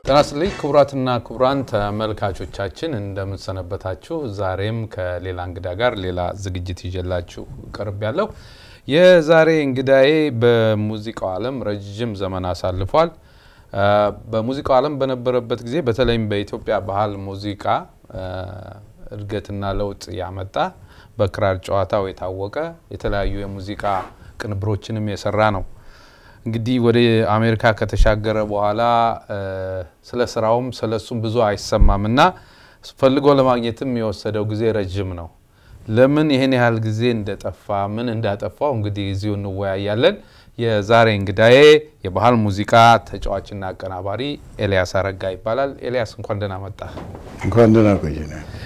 ጤና ይስጥልኝ ክቡራትና ክቡራን ተመልካቾቻችን እንደምንሰነበታችሁ። ዛሬም ከሌላ እንግዳ ጋር ሌላ ዝግጅት ይዤላችሁ ቀርብ ያለው የዛሬ እንግዳዬ በሙዚቃው ዓለም ረዥም ዘመን አሳልፏል። በሙዚቃው ዓለም በነበረበት ጊዜ በተለይም በኢትዮጵያ ባህል ሙዚቃ እድገትና ለውጥ ያመጣ በክራር ጨዋታው የታወቀ የተለያዩ የሙዚቃ ቅንብሮችንም የሰራ ነው። እንግዲህ ወደ አሜሪካ ከተሻገረ በኋላ ስለ ስራውም ስለ እሱም ብዙ አይሰማም እና ፈልጎ ለማግኘትም የወሰደው ጊዜ ረዥም ነው። ለምን ይህን ያህል ጊዜ እንደጠፋ ምን እንዳጠፋው እንግዲህ እዚሁ እንወያያለን። የዛሬ እንግዳዬ የባህል ሙዚቃ ተጫዋችና አቀናባሪ ኤልያስ አረጋ ይባላል። ኤልያስ እንኳን ደህና መጣ። እንኳን ደህና ቆየ።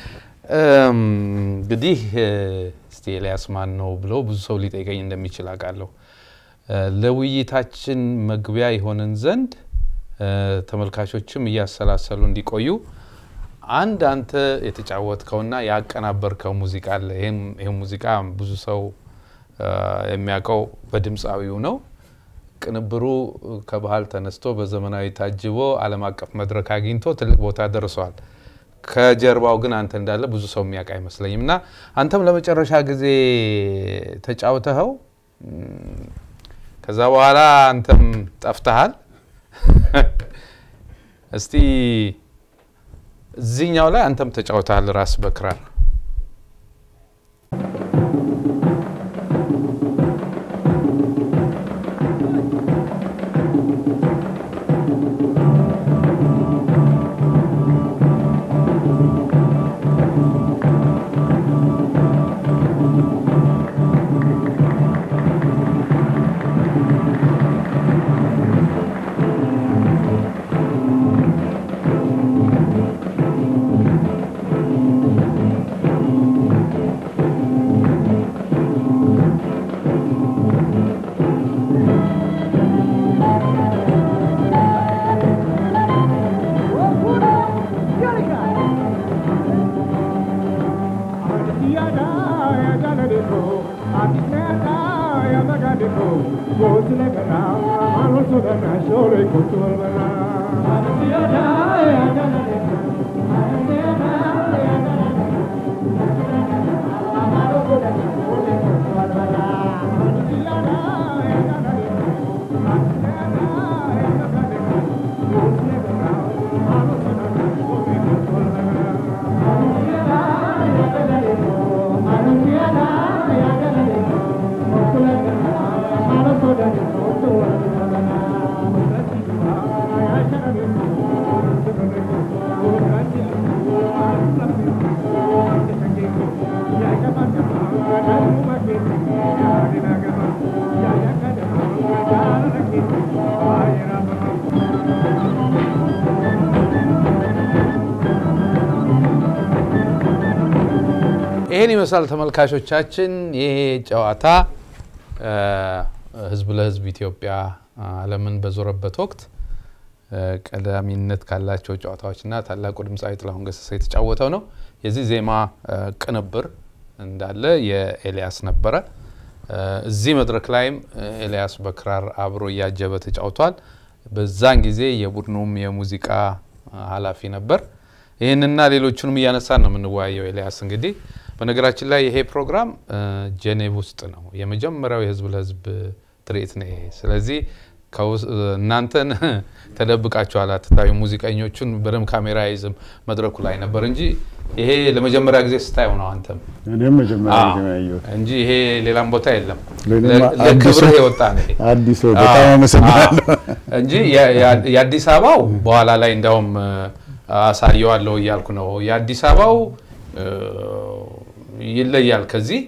እንግዲህ እስቲ ኤልያስ ማን ነው ብሎ ብዙ ሰው ሊጠይቀኝ እንደሚችል አውቃለሁ። ለውይይታችን መግቢያ የሆንን ዘንድ ተመልካቾችም እያሰላሰሉ እንዲቆዩ አንድ አንተ የተጫወትከውና ያቀናበርከው ሙዚቃ አለ። ይህም ሙዚቃ ብዙ ሰው የሚያውቀው በድምፃዊው ነው። ቅንብሩ ከባህል ተነስቶ በዘመናዊ ታጅቦ ዓለም አቀፍ መድረክ አግኝቶ ትልቅ ቦታ ደርሷል። ከጀርባው ግን አንተ እንዳለ ብዙ ሰው የሚያውቅ አይመስለኝም እና አንተም ለመጨረሻ ጊዜ ተጫውተኸው ከዛ በኋላ አንተም ጠፍተሃል። እስቲ እዚህኛው ላይ አንተም ተጫውተሃል ራስ በክራር ይህን ይመስላል ተመልካቾቻችን። ይሄ ጨዋታ ህዝብ ለህዝብ ኢትዮጵያ ዓለምን በዞረበት ወቅት ቀዳሚነት ካላቸው ጨዋታዎችና ታላቁ ድምፃዊ ጥላሁን ገሰሰ የተጫወተው ነው። የዚህ ዜማ ቅንብር እንዳለ የኤልያስ ነበረ። እዚህ መድረክ ላይም ኤልያስ በክራር አብሮ እያጀበ ተጫውቷል። በዛን ጊዜ የቡድኑም የሙዚቃ ኃላፊ ነበር። ይህንና ሌሎቹንም እያነሳን ነው የምንወያየው። ኤልያስ እንግዲህ በነገራችን ላይ ይሄ ፕሮግራም ጄኔቭ ውስጥ ነው የመጀመሪያው የህዝብ ለህዝብ ትርኢት ነው ይሄ። ስለዚህ እናንተን ተደብቃችኋል አትታዩ። ሙዚቀኞቹን በደንብ ካሜራ አይዝም መድረኩ ላይ ነበር እንጂ ይሄ ለመጀመሪያ ጊዜ ስታየው ነው አንተም እኔም መጀመሪያ ጊዜ ነው ያየሁት እንጂ ይሄ ሌላም ቦታ የለም። ለእኔማ ለክብርህ የወጣ ነው ይሄ አዲስ ነው። በጣም አመሰግናለሁ። እንጂ የአዲስ አበባው በኋላ ላይ እንዳውም አሳየዋለሁ እያልኩ ነው። የአዲስ አበባው ይለያል ከዚህ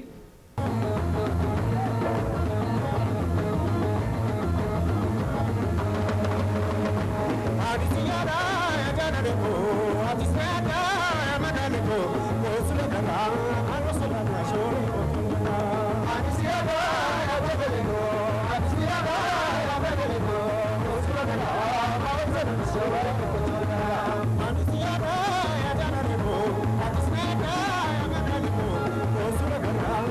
Thank you.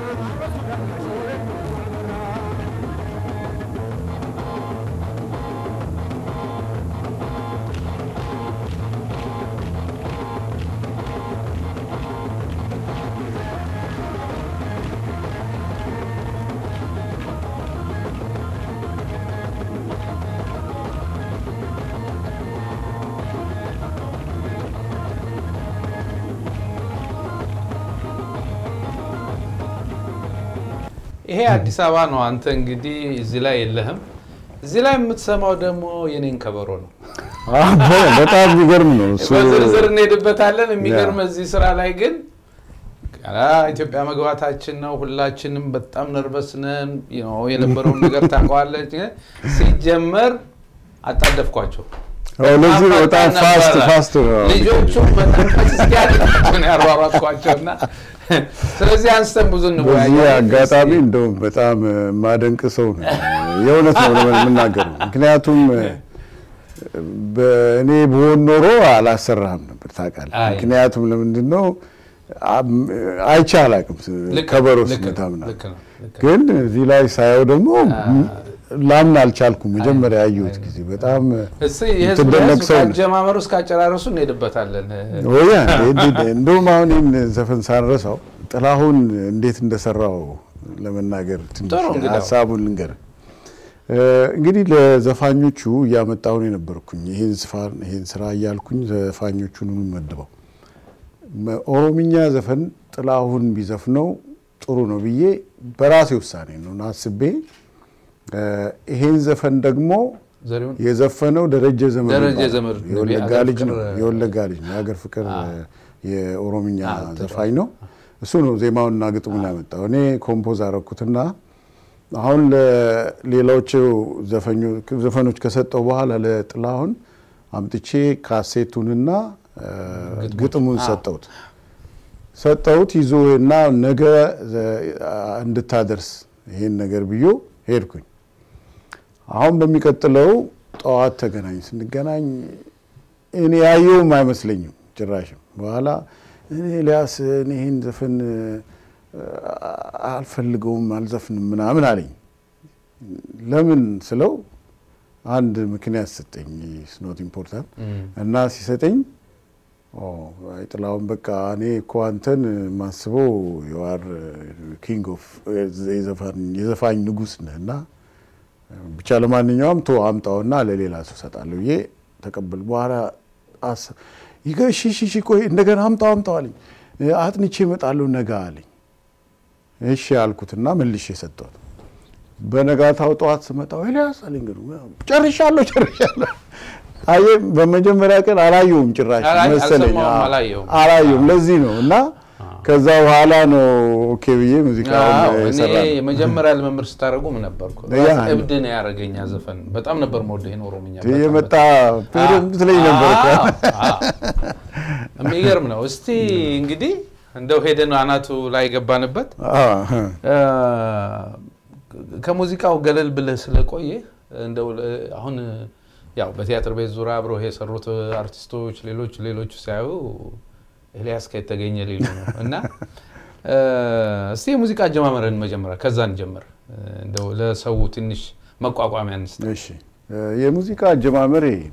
ይሄ አዲስ አበባ ነው። አንተ እንግዲህ እዚህ ላይ የለህም። እዚህ ላይ የምትሰማው ደግሞ የኔን ከበሮ ነው። በጣም የሚገርም ነው እሱ። በዝርዝር እንሄድበታለን። የሚገርም እዚህ ስራ ላይ ግን ገና ኢትዮጵያ መግባታችን ነው። ሁላችንም በጣም ነርቨስ ነን። የነበረውን ነገር ታውቀዋለች። ሲጀመር አጣደፍኳቸው። ለዚህ ነው በጣም ፋስት ፋስት ነው ልጆቹ በጣም እስኪያላቸውን ያሯሯጥኳቸው እና ስለዚህ አንስተን ብዙ በዚህ እንወያያለን። አጋጣሚ እንደውም በጣም ማደንቅ ሰው ነው። የእውነት ነው የምናገረው። ምክንያቱም በእኔ ብሆን ኖሮ አላሰራህም ነበር ታውቃለህ። አይ። ምክንያቱም ለምንድን ነው አም- አይቼ አላውቅም ልክ ነው፣ ከበሮ ልክ ነው፣ ስመታ ምናምን። ልክ ነው፣ ልክ ነው። ግን እዚህ ላይ ሳየው ደግሞ ላምን አልቻልኩም። መጀመሪያ ያየሁት ጊዜ በጣም እስኪ የህዝብ የምትደነቅ ለህዝብ ሰው ነህ። ከአጀማመሩ እስከ አጨራረሱ እንሄድበታለን። ወያ እንደውም አሁን ይህን ዘፈን ሳንረሳው ጥላሁን እንዴት እንደሰራው ለመናገር ትንሽ ጥሩ እንግዳው። ሀሳቡን ልንገር። እንግዲህ ለዘፋኞቹ እያመጣሁን የነበርኩኝ ይህን ስፋን ይህን ስራ እያልኩኝ ዘፋኞቹን መድበው መ- ኦሮምኛ ዘፈን ጥላሁን ቢዘፍነው ጥሩ ነው ብዬ በራሴ ውሳኔ ነው እና አስቤ እ፣ ይሄን ዘፈን ደግሞ ዘሪሁን የዘፈነው ደረጀ ዘመድ ደረጀ ይባላል። ዘመድ ነው። የወለጋ የሀገር ልጅ ነው። ፍቅር- የወለጋ ልጅ ነው። የሀገር ፍቅር የኦሮምኛ አዎ፣ ዘፋኝ ነው። እሱ ነው ዜማውንና ግጥሙን ያመጣው። እኔ ኮምፖዝ አረኩትና አሁን ለሌሎቹ ዘፈኞ- ዘፈኖች ከሰጠው በኋላ ለጥላሁን አምጥቼ ካሴቱንና እ፣ ግጥሙን ሰጠሁት ሰጠሁት ይዞ እና ነገ ዘ- እንድታደርስ ይሄን ነገር ብዮ ሄድኩኝ። አሁን በሚቀጥለው ጠዋት ተገናኝ። ስንገናኝ እኔ ያየውም አይመስለኝም ጭራሽም። በኋላ እኔ ኤልያስ እኔ ይህን ዘፈን እ፣ አልፈልገውም አልዘፍንም ምናምን አለኝ። ለምን ስለው አንድ ምክንያት ሰጠኝ። ስኖት ኢምፖርታንት እና ሲሰጠኝ ኦ፣ አይ ጥላሁን በቃ እኔ እኮ አንተን ማስበው የዋር ኪንግ ኦፍ የዘፋኝ ንጉስ ነህ እና ብቻ ለማንኛውም ቶ አምጣውና ለሌላ ሰው ሰጣለሁ ብዬ ተቀበል። በኋላ አስ- ይገ እሺ እሺ እሺ ቆይ እንደገና አምጣው አምጣው አለኝ። አጥንቼ እመጣለሁ ነገ አለኝ። እሺ አልኩትና መልሼ ሰጠሁት። በነጋታው ጠዋት ስመጣው ኤልያስ አለኝ። ግን ጨርሻለሁ ጨርሻለሁ። አየህ በመጀመሪያ ቀን አላየውም ጭራሽ አላ- መሰለኝ። አልሰማሁም፣ አዎ፣ አላየሁም። አላየውም። ለዚህ ነው እና ከዛ በኋላ ነው ኦኬ ብዬ አዎ፣ ሙዚቃውን እኔ የሰራ ነው። የመጀመሪያ ልምምድ ስታደርጉ ምን ነበርኩ ያ ራስ እብድ ነው ያደረገኛ ዘፈን በጣም ነበር መወደው ይሄን ኦሮምኛ በጣም የመጣ በጣም። በደንብ ትለኝ ነበር እኮ። አዎ፣ አዎ። የሚገርም ነው። እስቲ እንግዲህ እንደው ሄደን አናቱ ላይ ገባንበት አዎ፣ እ፣ ከሙዚቃው ገለል ብለህ ስለቆየ እንደው ለ- አሁን ያው በቲያትር ቤት ዙሪያ አብረው የሰሩት አርቲስቶች ሌሎች ሌሎች ሲያዩ ኤልያስ ከተገኘ ሊሉ ነው እና እ፣ እስቲ የሙዚቃ አጀማመርን መጀመሪያ ከዛ እንጀምር። እንደው ለሰው ትንሽ መቋቋሚያ እንስጥ። እሺ እ፣ የሙዚቃ አጀማመሬ እኔ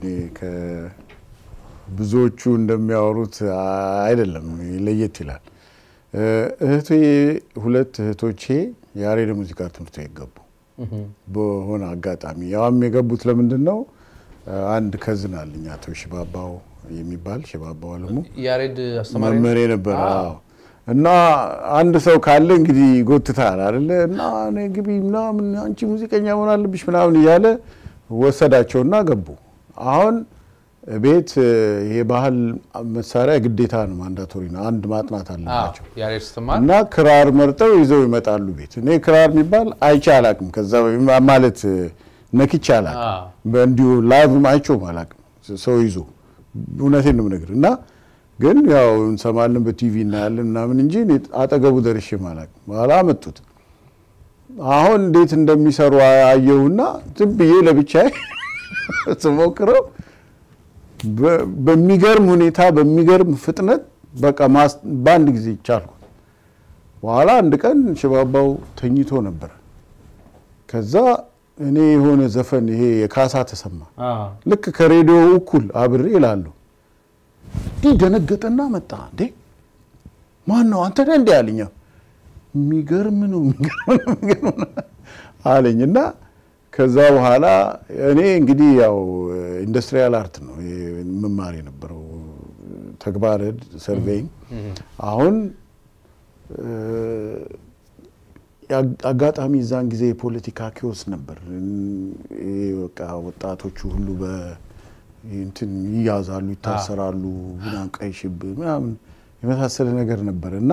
ከብዙዎቹ እንደሚያወሩት አይደለም፣ ለየት ይላል። እ፣ እህቴ ሁለት እህቶቼ ያሬድ ሙዚቃ ትምህርት ቤት ገቡ በሆነ አጋጣሚ። ያውም የገቡት ለምንድን ነው? አንድ ከዝን አለኝ አቶ ሽባባው የሚባል ሽባባው አለሙ ያሬድ አስተማሪ ነው? መመሬ ነበር። አዎ። አዎ። እና አንድ ሰው ካለ እንግዲህ ይጎትታል አይደለ? እና እኔ ግቢ ምናምን አንቺ ሙዚቀኛ መሆን አለብሽ ምናምን እያለ ወሰዳቸውና ገቡ። አሁን ቤት ይሄ ባህል መሳሪያ ግዴታ ነው፣ ማንዳቶሪ ነው። አንድ ማጥናት አለባቸው። አዎ፣ ያሬድ ስትማር እና ክራር መርጠው ይዘው ይመጣሉ ቤት። እኔ ክራር የሚባል አይቼ አላቅም። ከዛ ማለት ነክቼ አላቅም። አዎ። በእንዲሁ ላይቭም አይቼውም አላቅም። ሰው ይዞ እውነቴን ነው የምነግርህ። እና ግን ያው እንሰማለን በቲቪ እናያለን ምናምን እንጂ እኔ አጠገቡ ደርሼም አላቅም። በኋላ አመጡት። አሁን እንዴት እንደሚሰሩ አየሁና ዝም ብዬ ለብቻዬ ስሞክረው በ- በሚገርም ሁኔታ በሚገርም ፍጥነት በቃ ማስ- በአንድ ጊዜ ቻልኩ። በኋላ አንድ ቀን ሽባባው ተኝቶ ነበር። ከዛ እኔ የሆነ ዘፈን ይሄ የካሳ ተሰማ አዎ። ልክ ከሬዲዮ እኩል አብሬ እላለሁ። እንዲህ ደነገጠና መጣ። እንዴ ማን ነው አንተ ነህ እንዲ አለኝ። የሚገርም ነው የሚገርም ነው የሚገርም ነው አለኝ እና ከዛ በኋላ እኔ እንግዲህ ያው ኢንዱስትሪያል አርት ነው መማር የነበረው ተግባረ እድ ሰርቬይንግ። አሁን እ፣ አጋጣሚ እዛን ጊዜ የፖለቲካ ኪዮስ ነበር። ይሄ በቃ ወጣቶቹ ሁሉ በ እንትን ይያዛሉ፣ ይታሰራሉ፣ ምናምን ቀይ ሽብር ምናምን የመሳሰለ ነገር ነበር እና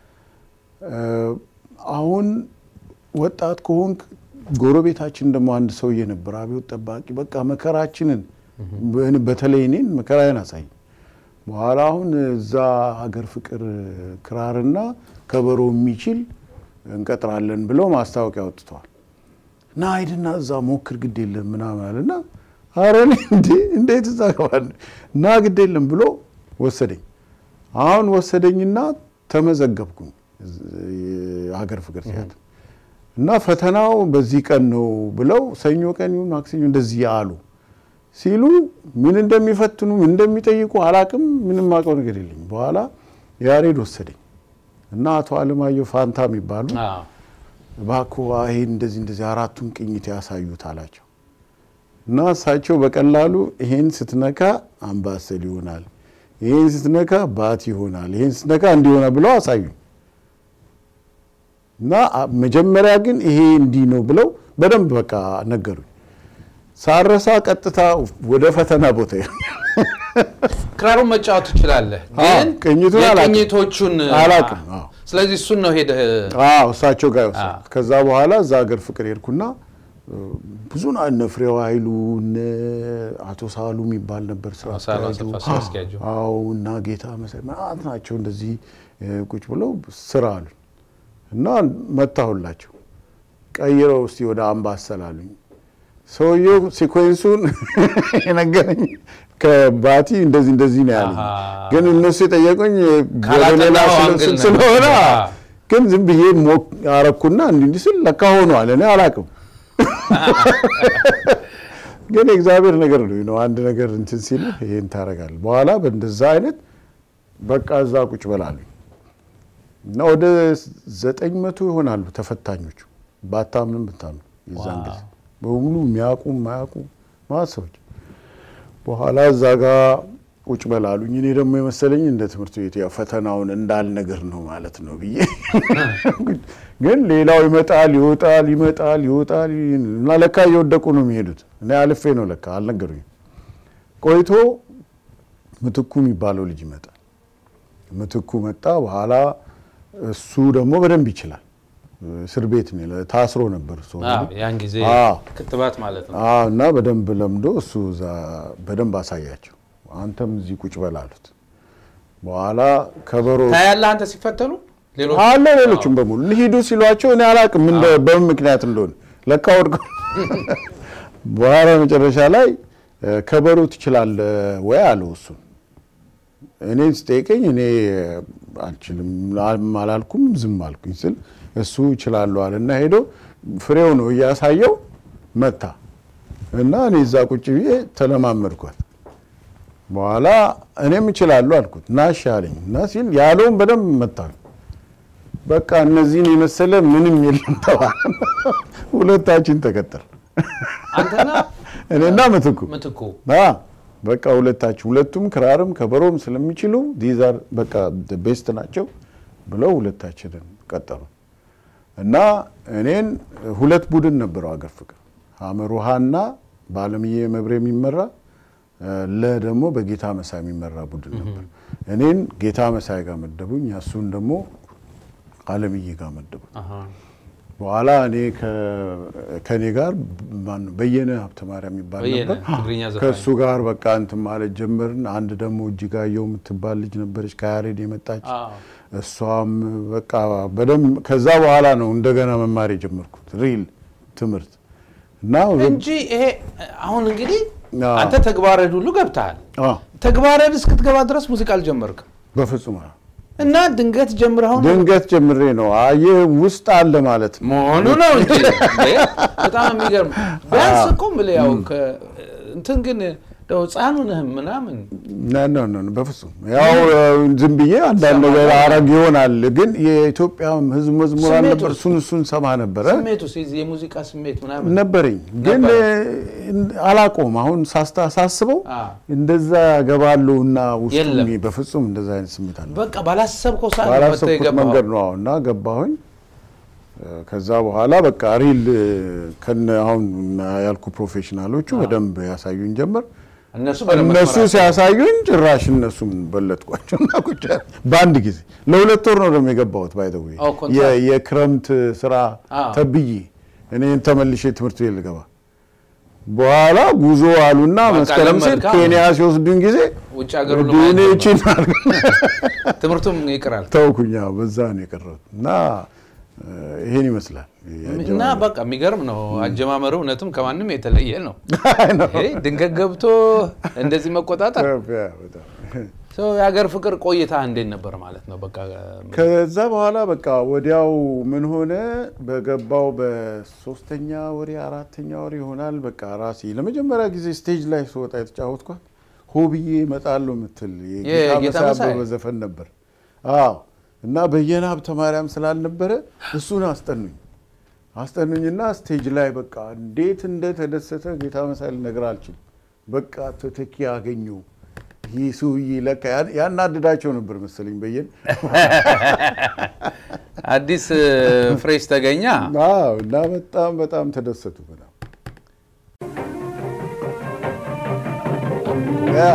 አሁን ወጣት ከሆንክ ጎረቤታችን ደግሞ አንድ ሰውዬ ነበር አብዮት ጠባቂ። በቃ መከራችንን በተለይ እኔን መከራዬን አሳይ። በኋላ አሁን እዛ ሀገር ፍቅር ክራርና ከበሮ የሚችል እንቀጥራለን ብለው ማስታወቂያ ወጥተዋል። እና ሂድና እዛ ሞክር ግድ የለም ምናምን አለና ኧረ እኔ እንዴ እንዴት እዛ ገባለሁ እና ግድ የለም ብሎ ወሰደኝ። አሁን ወሰደኝና ተመዘገብኩኝ ሀገር ፍቅር ቲያትር እና ፈተናው በዚህ ቀን ነው ብለው ሰኞ ቀን ይሁን ማክሰኞ እንደዚህ አሉ። ሲሉ ምን እንደሚፈትኑ ምን እንደሚጠይቁ አላቅም። ምንም አውቀው ነገር የለኝም። በኋላ ያሬድ ወሰደኝ እና አቶ አለማየሁ ፋንታ የሚባሉ እባክዎ ይሄን እንደዚህ እንደዚህ አራቱን ቅኝት ያሳዩት አላቸው እና እሳቸው በቀላሉ ይሄን ስትነካ አምባሰል ይሆናል፣ ይሄን ስትነካ ባት ይሆናል፣ ይሄን ስትነካ እንዲሆናል ብለው አሳዩኝ እና መጀመሪያ ግን ይሄ እንዲህ ነው ብለው በደንብ በቃ ነገሩኝ። ሳረሳ ቀጥታ ወደ ፈተና ቦታ ክራሩን መጫወት ትችላለህ፣ ግን ቅኝቱን የቅኝቶቹን አላውቅም። አዎ። ስለዚህ እሱን ነው ሄደህ አዎ እሳቸው ጋር ወሰድኩት። ከዛ በኋላ እዛ ሀገር ፍቅር ሄድኩና ብዙ ና እነ ፍሬው ኃይሉ እነ አቶ ሳሉ የሚባል ነበር ስራ ሳሉ አስኪያጁ። አሰፋ ስራ አስኪያጁ። አዎ እና ጌታ መሳይ ማለት ናቸው እንደዚህ ቁጭ ብለው ስራ አሉኝ እና መታሁላቸው። ቀይረው እስቲ ወደ አምባሰል አሉኝ። ሰውየው ሲኮንሱን የነገረኝ ከባቲ እንደዚህ እንደዚህ ነው ያለኝ። አሃ። ግን እነሱ የጠየቁኝ ወደ ካላጠናኸው ሌላ አንግል ስለ- ነው። ስለሆነ አዎ። ግን ዝም ብዬ ሞክ አረኩና እንዲህ እንዲህ ስል ለካ ሆኗል። እኔ አላቅም። ግን የእግዚአብሔር ነገር ነው ነው አንድ ነገር እንትን ሲል ይሄን ታደርጋለህ። በኋላ በእንደዛ አይነት በቃ እዛ ቁጭ በላሉኝ እና ወደ ዘጠኝ መቶ ይሆናሉ ተፈታኞቹ ባታምንም ብታምኑ የዛን ጊዜ በሙሉ የሚያውቁ የማያውቁ ማለት ሰዎች በኋላ እዛ ጋር ቁጭ በላሉኝ። እኔ ደግሞ የመሰለኝ እንደ ትምህርት ቤት ያው ፈተናውን እንዳልነገር ነው ማለት ነው ብዬ ግን ሌላው ይመጣል ይወጣል ይመጣል ይወጣል እና ለካ እየወደቁ ነው የሚሄዱት። እኔ አልፌ ነው ለካ አልነገሩኝም። ቆይቶ ምትኩ የሚባለው ልጅ ይመጣል። ምትኩ መጣ። በኋላ እሱ ደግሞ በደንብ ይችላል። እስር ቤት ነው ያለ- ታስሮ ነበር እሱ አዎ፣ ያን ጊዜ አዎ። ክትባት ማለት ነው። አዎ እና በደንብ ለምዶ እሱ እዛ በደንብ አሳያቸው። አንተም እዚህ ቁጭ በል አሉት። በኋላ ከበሮ ታያለህ አንተ ሲፈተኑ ሌሎች አለ ሌሎችም በሙሉ ሂዱ ሲሏቸው እኔ አላቅም ምን እንደ- በምን ምክንያት እንደሆነ ለካ ወድቀው በኋላ መጨረሻ ላይ እ፣ ከበሮ ትችላለህ ወይ አለው እሱን እኔን ስጠይቀኝ እኔ አልችልም አላልኩም ዝም አልኩኝ ስል እሱ እችላለሁ አለ እና ሄዶ ፍሬው ነው እያሳየው መታ እና እኔ እዛ ቁጭ ብዬ ተለማመድኳት። በኋላ እኔም እችላለሁ አልኩት እና እሺ አለኝ እና ሲል ያለውን በደንብ መታል። በቃ እነዚህን የመሰለ ምንም የለም ተባለ። ሁለታችን ተቀጠል አንተና እኔና ምትኩ ምትኩ አ በቃ ሁለታችን ሁለቱም ክራርም ከበሮም ስለሚችሉ ዲዛር በቃ ቤስት ናቸው ብለው ሁለታችንን ቀጠሩ እና እኔን ሁለት ቡድን ነበረው አገር ፍቅር ሀመር ውሃና በአለምዬ መብሬ የሚመራ ለ ደግሞ በጌታ መሳይ የሚመራ ቡድን ነበር። እኔን ጌታ መሳይ ጋር መደቡኝ፣ እሱን ደግሞ አለምዬ ጋር መደቡኝ። አሃ። በኋላ እኔ ከ- ከእኔ ጋር ማነው በየነ ሀብተ ማርያም የሚባል በየነ ነበር። ትግርኛ ዘፋኝ ከእሱ ጋር በቃ እንትን ማለት ጀመርን። አንድ ደግሞ እጅጋየሁ የምትባል ልጅ ነበረች ከያሬድ የመጣች አዎ። እሷም በቃ በደንብ ከዛ በኋላ ነው እንደገና መማር የጀመርኩት ሪል ትምህርት እና እንጂ ይሄ አሁን እንግዲህ አዎ። አንተ ተግባረድ ሁሉ ገብተሃል። አ፣ ተግባረድ እስክትገባ ድረስ ሙዚቃ አልጀመርክም በፍጹም አ፣ እና ድንገት ጀምረህ አሁን ድንገት ጀምሬ ነው አየህ ውስጥ አለ ማለት ነው። መሆኑ ነው እንጂ እንዴ! በጣም የሚገርም ቢያንስ እኮ የምልህ ያው ከ- እንትን ግን እንደው ህፃኑ ነህም ምናምን ነ ነ ነ በፍጹም ያው ዝም ብዬ አንዳንድ ነገር አረግ ይሆናል። ግን የኢትዮጵያ ሕዝብ መዝሙር ስሜቱ- ነበር፣ እሱን እሱን ሰማ ነበረ ስሜቱ የዚህ የሙዚቃ ስሜት ምናምን ነበረኝ። ግን አላቆም አሁን ሳስታ ሳስበው አ፣ እንደዛ ገባለሁ እና ውስጡ የለም። በፍጹም እንደዛ አይነት ስሜት አለ። በቃ ባላሰብከው ሰዓት ነው መጥተህ ባላሰብኩት የገባኸው። መንገድ ነው አሁን እና ገባሁኝ። ከዛ በኋላ በቃ ሪል ከነ አሁን ያልኩ ፕሮፌሽናሎቹ በደንብ ያሳዩኝ ጀመር። እነሱ በደንብ እነሱ መስመራቸው- ሲያሳዩኝ ጭራሽ እነሱም በለጥኳቸው እና ቁጭ አለ። በአንድ ጊዜ ለሁለት ወር ነው ደግሞ የገባሁት። ባይተው ኦ፣ ኮንትራት። የክረምት ስራ አዎ። ተብዬ እኔ ተመልሼ ትምህርት ቤት ልገባ በኋላ ጉዞ አሉና በቃ መስከረም ሲል ለመድካ ኬንያ ሲወስዱኝ ጊዜ ውጭ ሀገር ሁሉ እኔ ማየት ይቺን ትምህርቱም ይቅራል ተውኩኛ በዛ ነው የቀረሁት እና እ፣ ይሄን ይመስላል እና በቃ የሚገርም ነው አጀማመሩ። እውነትም ከማንም የተለየ ነው። ይሄ ድንገት ገብቶ እንደዚህ መቆጣጠር በጣም ሰው የሀገር ፍቅር ቆይታ እንዴት ነበር ማለት ነው? በቃ ከዛ በኋላ በቃ ወዲያው ምን ሆነ፣ በገባው በሶስተኛ ወሬ አራተኛ ወሬ ይሆናል። በቃ ራሴ ለመጀመሪያ ጊዜ ስቴጅ ላይ ስወጣ የተጫወትኳት ሆብዬ እመጣለሁ የምትል የጌታ የጌታ መሳይ? አበበ ዘፈን ነበር። አዎ እና በየነ ሀብተ ማርያም ስላልነበረ እሱን አስጠኑኝ አስጠኑኝና ስቴጅ ላይ በቃ እንዴት እንደተደሰተ ጌታ መሳይ ልነግር አልችልም። በቃ ተተኪ አገኘው ይህ ሰውዬ ለካ ያ- ያናድዳቸው ነበር መሰለኝ በየነ አዲስ ፍሬሽ ተገኛ አዎ እና በጣም በጣም ተደሰቱ። በጣም ያ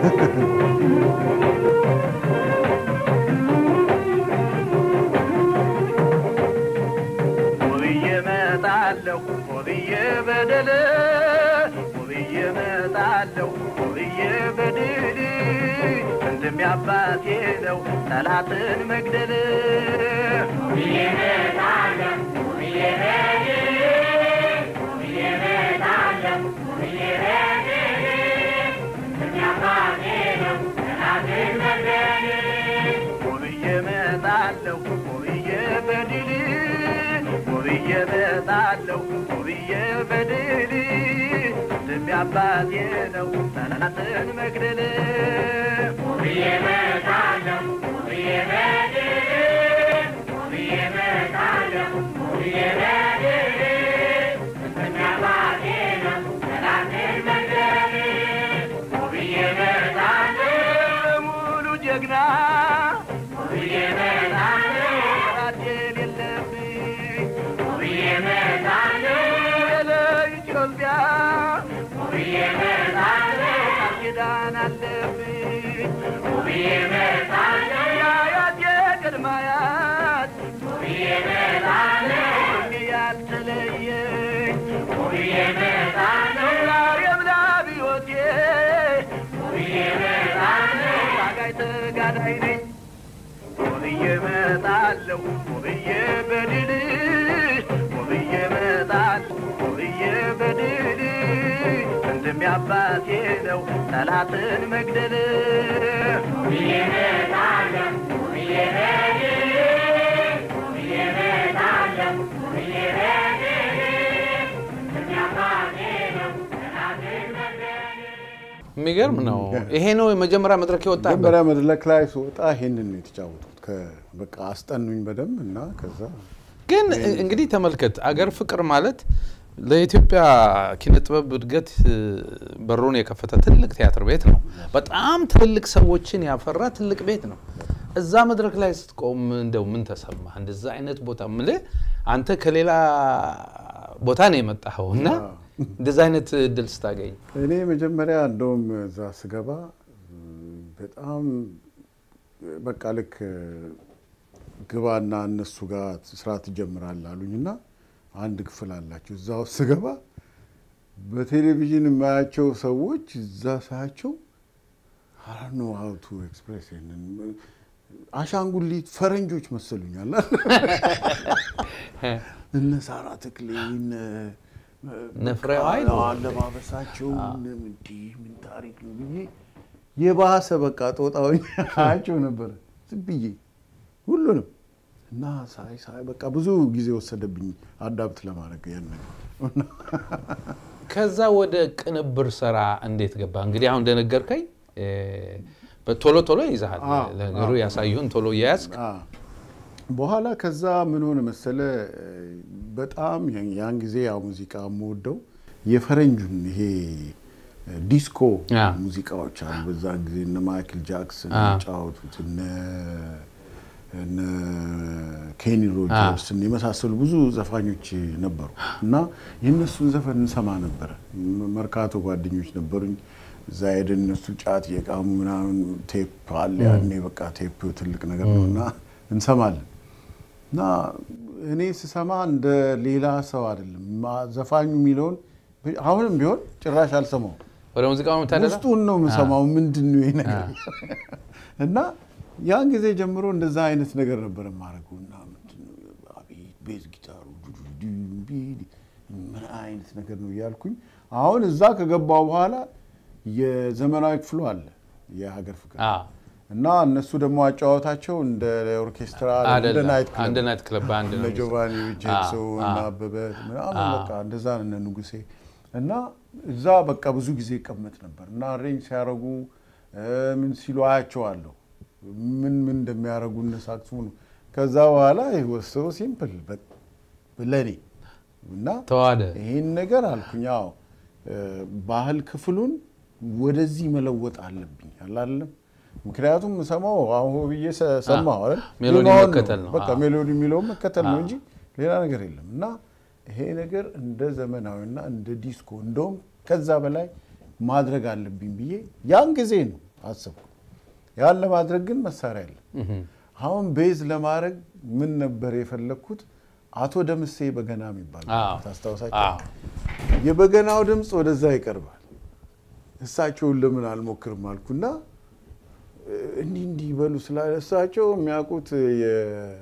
ውብዬ እመጣለሁ ውብዬ በደል ውብዬ እመጣለሁ ውብዬ በድል ወንድም ያባቴ ነው ጠላትን መግደል ውብዬ እመጣለሁ ውብዬ በድል ውብዬ እመጣለሁ ውብዬ በድል ወንድም ያባቴ ነው ጠላትን መግደል ሙሉ ጀግና ጠላት የሌለብኝ ለኢትዮጵያ ቃል ኪዳን አለብኝ የአያቴ ቅድመ አያት ሁሌ ያልተለየኝ ዛሬም ለአብዮቴ ታጋይ ተጋዳይ ነኝ ውብዬ እመጣለሁ ውብዬ በድል ውብዬ እመጣለሁ ውብዬ በድል ወንድም ያባቴ ነው ጠላትን መግደል የሚገርም ነው። ይሄ ነው የመጀመሪያ መድረክ የወጣበት። መጀመሪያ መድረክ ላይ ስወጣ ይሄንን ነው የተጫወቱት። ከ- በቃ አስጠኑኝ በደንብ እና ከዛ ግን እንግዲህ ተመልከት፣ አገር ፍቅር ማለት ለኢትዮጵያ ኪነ ጥበብ እድገት እ፣ በሩን የከፈተ ትልቅ ቲያትር ቤት ነው። በጣም ትልልቅ ሰዎችን ያፈራ ትልቅ ቤት ነው። እዛ መድረክ ላይ ስትቆም እንደው ምን ተሰማ? እንደዛ አይነት ቦታ ምልህ አንተ ከሌላ ቦታ ነው የመጣኸው እና እንደዛ አይነት እድል ስታገኝ እኔ መጀመሪያ እንደውም እዛ ስገባ ም፣ በጣም በቃ ልክ ግባና እነሱ ጋር ስራ ትጀምራለህ አሉኝና አንድ ክፍል አላቸው። እዛ ውስጥ ስገባ በቴሌቪዥን የማያቸው ሰዎች እዛ ሳያቸው አራኖ ሀውቱ ኤክስፕሬስ ይሄንን አሻንጉሊት ፈረንጆች መሰሉኛል። እነ ሳራ ተክሌ እነ እነ ፍሬው ኃይሉ። አለባበሳቸው እነ እንዲህ ምን ታሪክ ነው ብዬ የባሰ በቃ ጦጣዊ አያቸው ነበረ ዝም ብዬ ሁሉንም እና ሳይ ሳይ በቃ ብዙ ጊዜ ወሰደብኝ አዳብት ለማድረግ ያን ነገር ከዛ ወደ ቅንብር ስራ እንዴት ገባ? እንግዲህ አሁን እንደነገርከኝ እ፣ በቶሎ ቶሎ ይዛሃል አዎ፣ ነገሩ አዎ። ያሳዩን ቶሎ እያያዝክ አ፣ በኋላ ከዛ ምን ሆነ መሰለ በጣም ያን ጊዜ ያው ሙዚቃ የምወደው የፈረንጁን ይሄ ዲስኮ አ። ሙዚቃዎች አሉ። በዛን ጊዜ እነ ማይክል ጃክሰን አ። የሚጫወቱት እነ እነ ኬኒ ሮጀርስን የመሳሰሉ ብዙ ዘፋኞች ነበሩ እና የእነሱን ዘፈን እንሰማ ነበረ። መርካቶ ጓደኞች ነበሩኝ። እዛ ሄደን እነሱ ጫት የቃሙ ምናምን ቴፕ አለ ያኔ በቃ ቴፕ ትልቅ ነገር ነው እና እንሰማለን እና እኔ ስሰማ እንደ ሌላ ሰው አይደለም ማ- ዘፋኙ የሚለውን አሁንም ቢሆን ጭራሽ አልሰማውም። ወደ ሙዚቃው የምታደላ ውስጡን ነው የምሰማው። ምንድን ነው ይሄ ነገር? እና ያን ጊዜ ጀምሮ እንደዛ አይነት ነገር ነበር የማደርገው እና ምንድን ነው አቤት ቤዝ ጊታሩ ዱዱዱ ቢል ምን አይነት ነገር ነው እያልኩኝ አሁን እዛ ከገባው በኋላ የዘመናዊ ክፍሉ አለ የሀገር ፍቅር እና እነሱ ደግሞ አጫዋታቸው እንደ ኦርኬስትራ እንደ አይደለም ናይት ክለብ አንድ ናይት ክለብ በአንድ እነ ነው ጆቫኒ ጄክሶ አዎ፣ እና አዎ። አበበ ምናምን አዎ። በቃ እንደዛ ነው እነ ንጉሴ እና እዛ በቃ ብዙ ጊዜ ይቀመጥ ነበር እና አሬንጅ ሲያደርጉ እ፣ ምን ሲሉ አያቸዋለሁ ምን ምን እንደሚያደርጉ እነ ሳክስፎኑ ከዛ በኋላ ወሰው ሲምፕል ለእኔ እና ተዋደ ይህን ነገር አልኩኝ። አዎ እ፣ ባህል ክፍሉን ወደዚህ መለወጥ አለብኝ አላለም። ምክንያቱም ሰማው አሁ ብዬ ሰ- ሰማሁ አይደል? ሜሎዲ ዜማውን መከተል ነው። በቃ አዎ። ሜሎዲ የሚለውን መከተል ነው አዎ። እንጂ ሌላ ነገር የለም። እና ይሄ ነገር እንደ ዘመናዊና እንደ ዲስኮ እንደውም ከዛ በላይ ማድረግ አለብኝ ብዬ ያን ጊዜ ነው አሰብኩ። ያን ለማድረግ ግን መሳሪያ የለም። አሁን ቤዝ ለማድረግ ምን ነበር የፈለግኩት? አቶ ደምሴ በገና የሚባል አዎ። ታስታውሳቸው? አዎ። የበገናው ድምፅ ወደዛ ይቀርባል። እሳቸውን ለምን አልሞክርም አልኩና እ፣ እንዲህ እንዲህ ይበሉ ስላለ እሳቸው የሚያውቁት የ-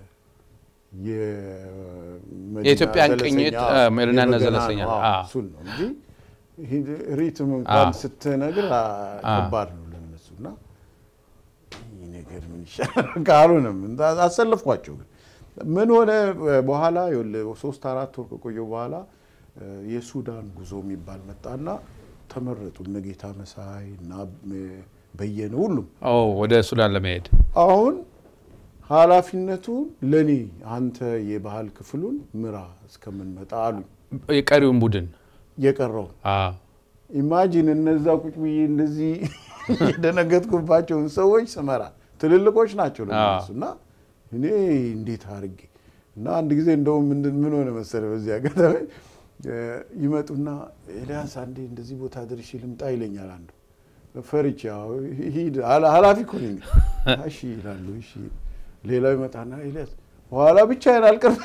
የመዲና የኢትዮጵያን ዘለሰኛ፣ ቅኝት፣ አዎ፣ አ፣ መዲናና የበገና ዘለሰኛ ነው፣ ነው። አዎ፣ አዎ። እሱን ነው እንጂ ይሄ ሪትም እንኳን አዎ። ስትነግር አ፣ ከባድ ነው ለነሱ እና ይህ ነገር ምን ይሻላል ካልሆነም እንዳ- አሰለፍኳቸው። ግን ምን ሆነ በኋላ ይኸውልህ ሶስት አራት ወር ከቆየሁ በኋላ እ፣ የሱዳን ጉዞ የሚባል መጣና ተመረጡ እነ ጌታ መሳይ እና እ፣ በየነ ሁሉም ኦ ወደ ሱዳን ለመሄድ አሁን ኃላፊነቱ ለኔ አንተ የባህል ክፍሉን ምራ እስከምንመጣ አሉኝ። የቀሪውን ቡድን የቀረው አዎ። ኢማጂን እነዛ ቁጭ ብዬ እንደዚህ የደነገጥኩባቸውን ሰዎች ስመራ ትልልቆች ናቸው ለእነሱ እና እኔ እንዴት አድርጌ እና አንድ ጊዜ እንደውም ምንድን ምን ሆነ መሰለህ በዚህ አጋጣሚ እ፣ ይመጡና ኤልያስ አንዴ እንደዚህ ቦታ ደርሼ ልምጣ ይለኛል አንዱ ፈርቼ ያው ሂድ ኃላ- ኃላፊ እኮ ነኝ እሺ ይላሉ እሺ ሌላው ይመጣና ኤልያስ በኋላ ብቻዬን አልቀርም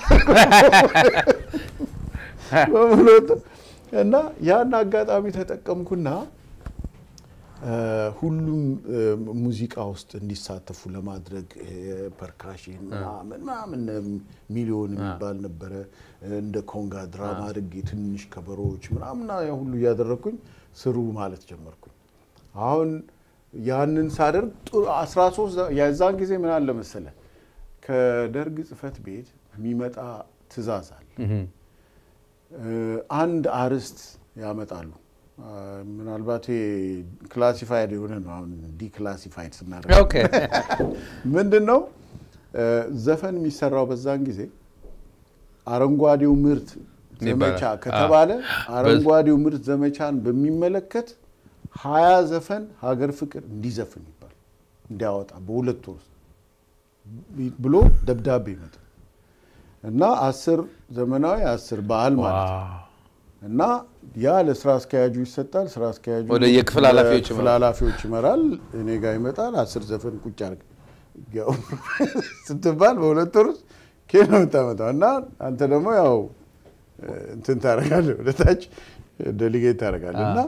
በምሎት እና ያን አጋጣሚ ተጠቀምኩና እ፣ ሁሉም እ፣ ሙዚቃ ውስጥ እንዲሳተፉ ለማድረግ እ፣ ፐርካሽን ምናምን ምናምን ሚሊዮን የሚባል ነበረ። እንደ ኮንጋ ድራማ አድርጌ ትንሽ ከበሮዎች ምናምን ያ ሁሉ እያደረግኩኝ ስሩ ማለት ጀመርኩኝ። አሁን ያንን ሳደርግ ጥሩ 13 የዛን ጊዜ ምን አለ መሰለ ከደርግ ጽሕፈት ቤት የሚመጣ ትዕዛዝ አለ። እህም። እ፣ አንድ አርዕስት ያመጣሉ። አ፣ ምናልባት ክላሲፋይድ የሆነ ነው። አሁን ዲክላሲፋይድ ስናደርግ ኦኬ ምንድን ነው እ፣ ዘፈን የሚሰራው በዛን ጊዜ አረንጓዴው ምርት ዘመቻ ይባላል። ከተባለ አዎ። አረንጓዴው ምርት ዘመቻን በሚመለከት ሀያ ዘፈን ሀገር ፍቅር እንዲዘፍን ይባል እንዲያወጣ በሁለት ወር ውስጥ ብሎ ደብዳቤ ይመጣል እና አስር ዘመናዊ አስር ባህል ማለት ነው። ዋው። እና ያ ለስራ አስኪያጁ ይሰጣል። ስራ አስኪያጁ ወደ የክፍል ኃላፊዎች ክፍል ይመራል። ኃላፊዎች ይመራል። እኔ ጋር ይመጣል። አስር ዘፈን ቁጭ አድርግ ያው ስትባል በሁለት ወር ውስጥ ኬት ነው የምታመጣው? እና አንተ ደግሞ ያው እንትን ታደርጋለህ፣ ወደ ታች ዴሊጌት ታደርጋለህ እና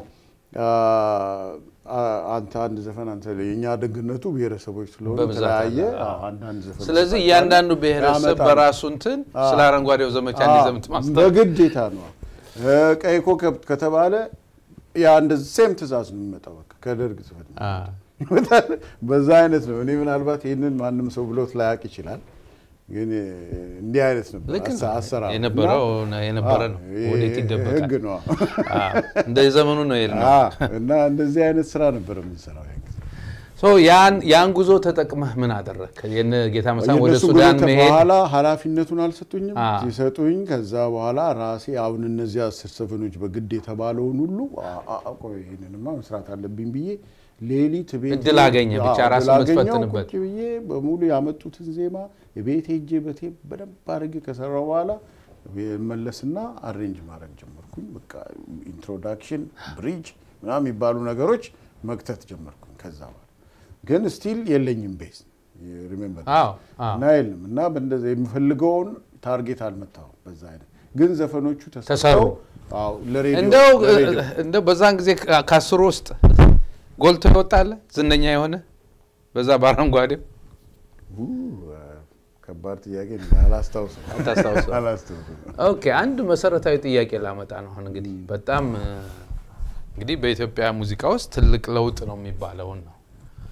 አ- አንተ አንድ ዘፈን አንተ የእኛ ደግነቱ ብሔረሰቦች ስለሆኑ በብዛት የተለያየ አለ። አዎ። አዎ፣ አንዳንድ ዘፈን ስለዚህ ይሰጣቸዋል። እያንዳንዱ ብሔረሰብ ያመጣሉ። በራሱ እንትን ስለ አረንጓዴው ዘመቻ እንዲዘምት ማስታወቅ በግዴታ ነው። እ፣ ቀይ ኮከብ ከተባለ ያ እንደዚህ ሴም ትእዛዝ ነው የሚመጣው በቃ ከደርግ ጽሕፈት ቤት አ፣ ይመጣል። በዛ አይነት ነው። እኔ ምናልባት ይህንን ማንም ሰው ብሎት ላያውቅ ይችላል፣ ግን እ፣ እንዲህ አይነት ነበር ልክ ነው። አሰ- አሰራሩ የነበረው እና- የነበረ ነው። አዎ፣ ይሄ ወዴት ይደበቃል? ህግ ነው። አ፣ እንደ ዘመኑ ነው የሄድነው። አዎ፣ እና እንደዚህ አይነት ስራ ነበር የምንሰራው ያን ጊዜ። ሶ ያን ያን ጉዞ ተጠቅመህ ምን አደረግ? የነ ጌታ መሳን ወደ የእነሱ ሱዳን ጉዞ መሄድ በኋላ ኃላፊነቱን አልሰጡኝም። አ። ሲሰጡኝ ከዛ በኋላ ራሴ አሁን እነዚህ አስር ዘፈኖች በግድ የተባለውን ሁሉ አ- አ- አ- ቆይ ይህንንማ መስራት አለብኝ ብዬ ሌሊት ቤት እድል አገኘ ብቻ አዎ፣ ራስን እድል አገኘሁ። የምትፈትንበት። ቁጭ ብዬ በሙሉ ያመጡትን ዜማ ቤት ሄጄ በቴፕ በደንብ አድርጌ ከሰራው በኋላ መለስና አሬንጅ ማድረግ ጀመርኩኝ። በቃ ኢንትሮዳክሽን፣ ብሪጅ ምናምን የሚባሉ ነገሮች መክተት ጀመርኩኝ። ከዛ በኋላ ግን ስቲል የለኝም ቤዝ ሪሜምበር አዎ፣ አዎ። እና የለም እና በእንደዚያ የምፈልገውን ታርጌት አልመታሁም። በዛ አይነት ግን ዘፈኖቹ ተሰሩ። ተሰሩ። አዎ ለሬዲዮ እንደው ለሬዲዮ እንደው በዛን ጊዜ ከ- ከአስሩ ውስጥ ጎልቶ ይወጣለ ዝነኛ የሆነ በዛ በአረንጓዴው ኡ፣ ከባድ ጥያቄ ነው። አላስታውስም አታስታውሰውም? አላስታውስም። ኦኬ አንድ መሰረታዊ ጥያቄ ላመጣ ነው። አሁን እንግዲህ በጣም እ፣ እንግዲህ በኢትዮጵያ ሙዚቃ ውስጥ ትልቅ ለውጥ ነው የሚባለውን ነው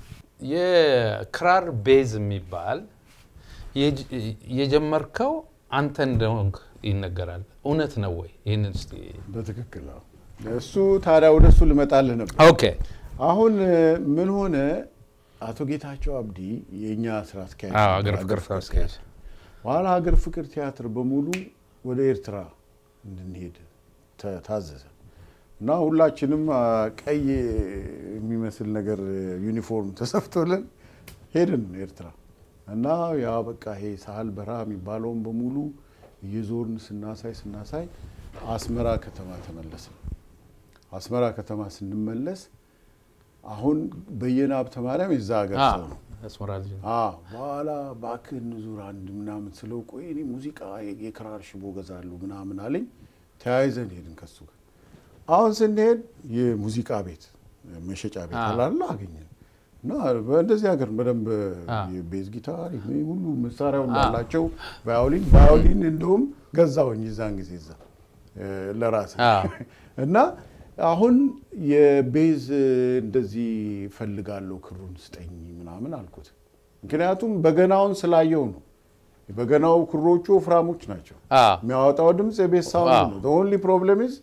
የክራር ቤዝ የሚባል የጅ- የጀመርከው አንተ እንደሆንክ ይነገራል። እውነት ነው ወይ? ይህንን እስኪ በትክክል አዎ። እሱ ታዲያ ወደ እሱ ልመጣልህ ነበር። ኦኬ አሁን እ፣ ምን ሆነ አቶ ጌታቸው አብዲ የእኛ ስራ አስኪያጅ አዎ፣ ነበር፣ ሀገር ፍቅር ስራ አስኪያጅ በኋላ ሀገር ፍቅር ቲያትር በሙሉ ወደ ኤርትራ እንድንሄድ ተ- ታዘዘ እና ሁላችንም አ፣ ቀይ የሚመስል ነገር ዩኒፎርም ተሰፍቶልን ሄድን ኤርትራ እና ያ በቃ ይሄ ሳህል በረሃ የሚባለውን በሙሉ እየዞርን ስናሳይ ስናሳይ አስመራ ከተማ ተመለስን። አስመራ ከተማ ስንመለስ አሁን በየነ ሀብተ ማርያም የዛ ሀገር ሰው ነው። አስመራ ልጅ ነው። አዎ በኋላ እባክህ እንዙር አንድ ምናምን ስለው ቆይ እኔ ሙዚቃ የክራር ሽቦ ገዛለሁ ምናምን አለኝ። ተያይዘን ሄድን ከሱ ጋር። አሁን ስንሄድ የሙዚቃ ቤት መሸጫ ቤት አዎ። አላለ አገኘን እና በእንደዚህ ሀገር በደንብ አዎ። የቤዝ ጊታር ይሄ ሁሉ መሳሪያው አዎ። እንዳላቸው ቫዮሊን ቫዮሊን እንደውም ገዛውኝ የዛን ጊዜ እዛ ለራስ አዎ። እና አሁን የቤዝ እንደዚህ ፈልጋለሁ ክሩን ስጠኝ ምናምን አልኩት። ምክንያቱም በገናውን ስላየው ነው። በገናው ክሮቹ ወፍራሞች ናቸው። አዎ። የሚያወጣው ድምፅ የቤዝ ሳውንድ አዎ። ነው። ኦንሊ ፕሮብለም ኢዝ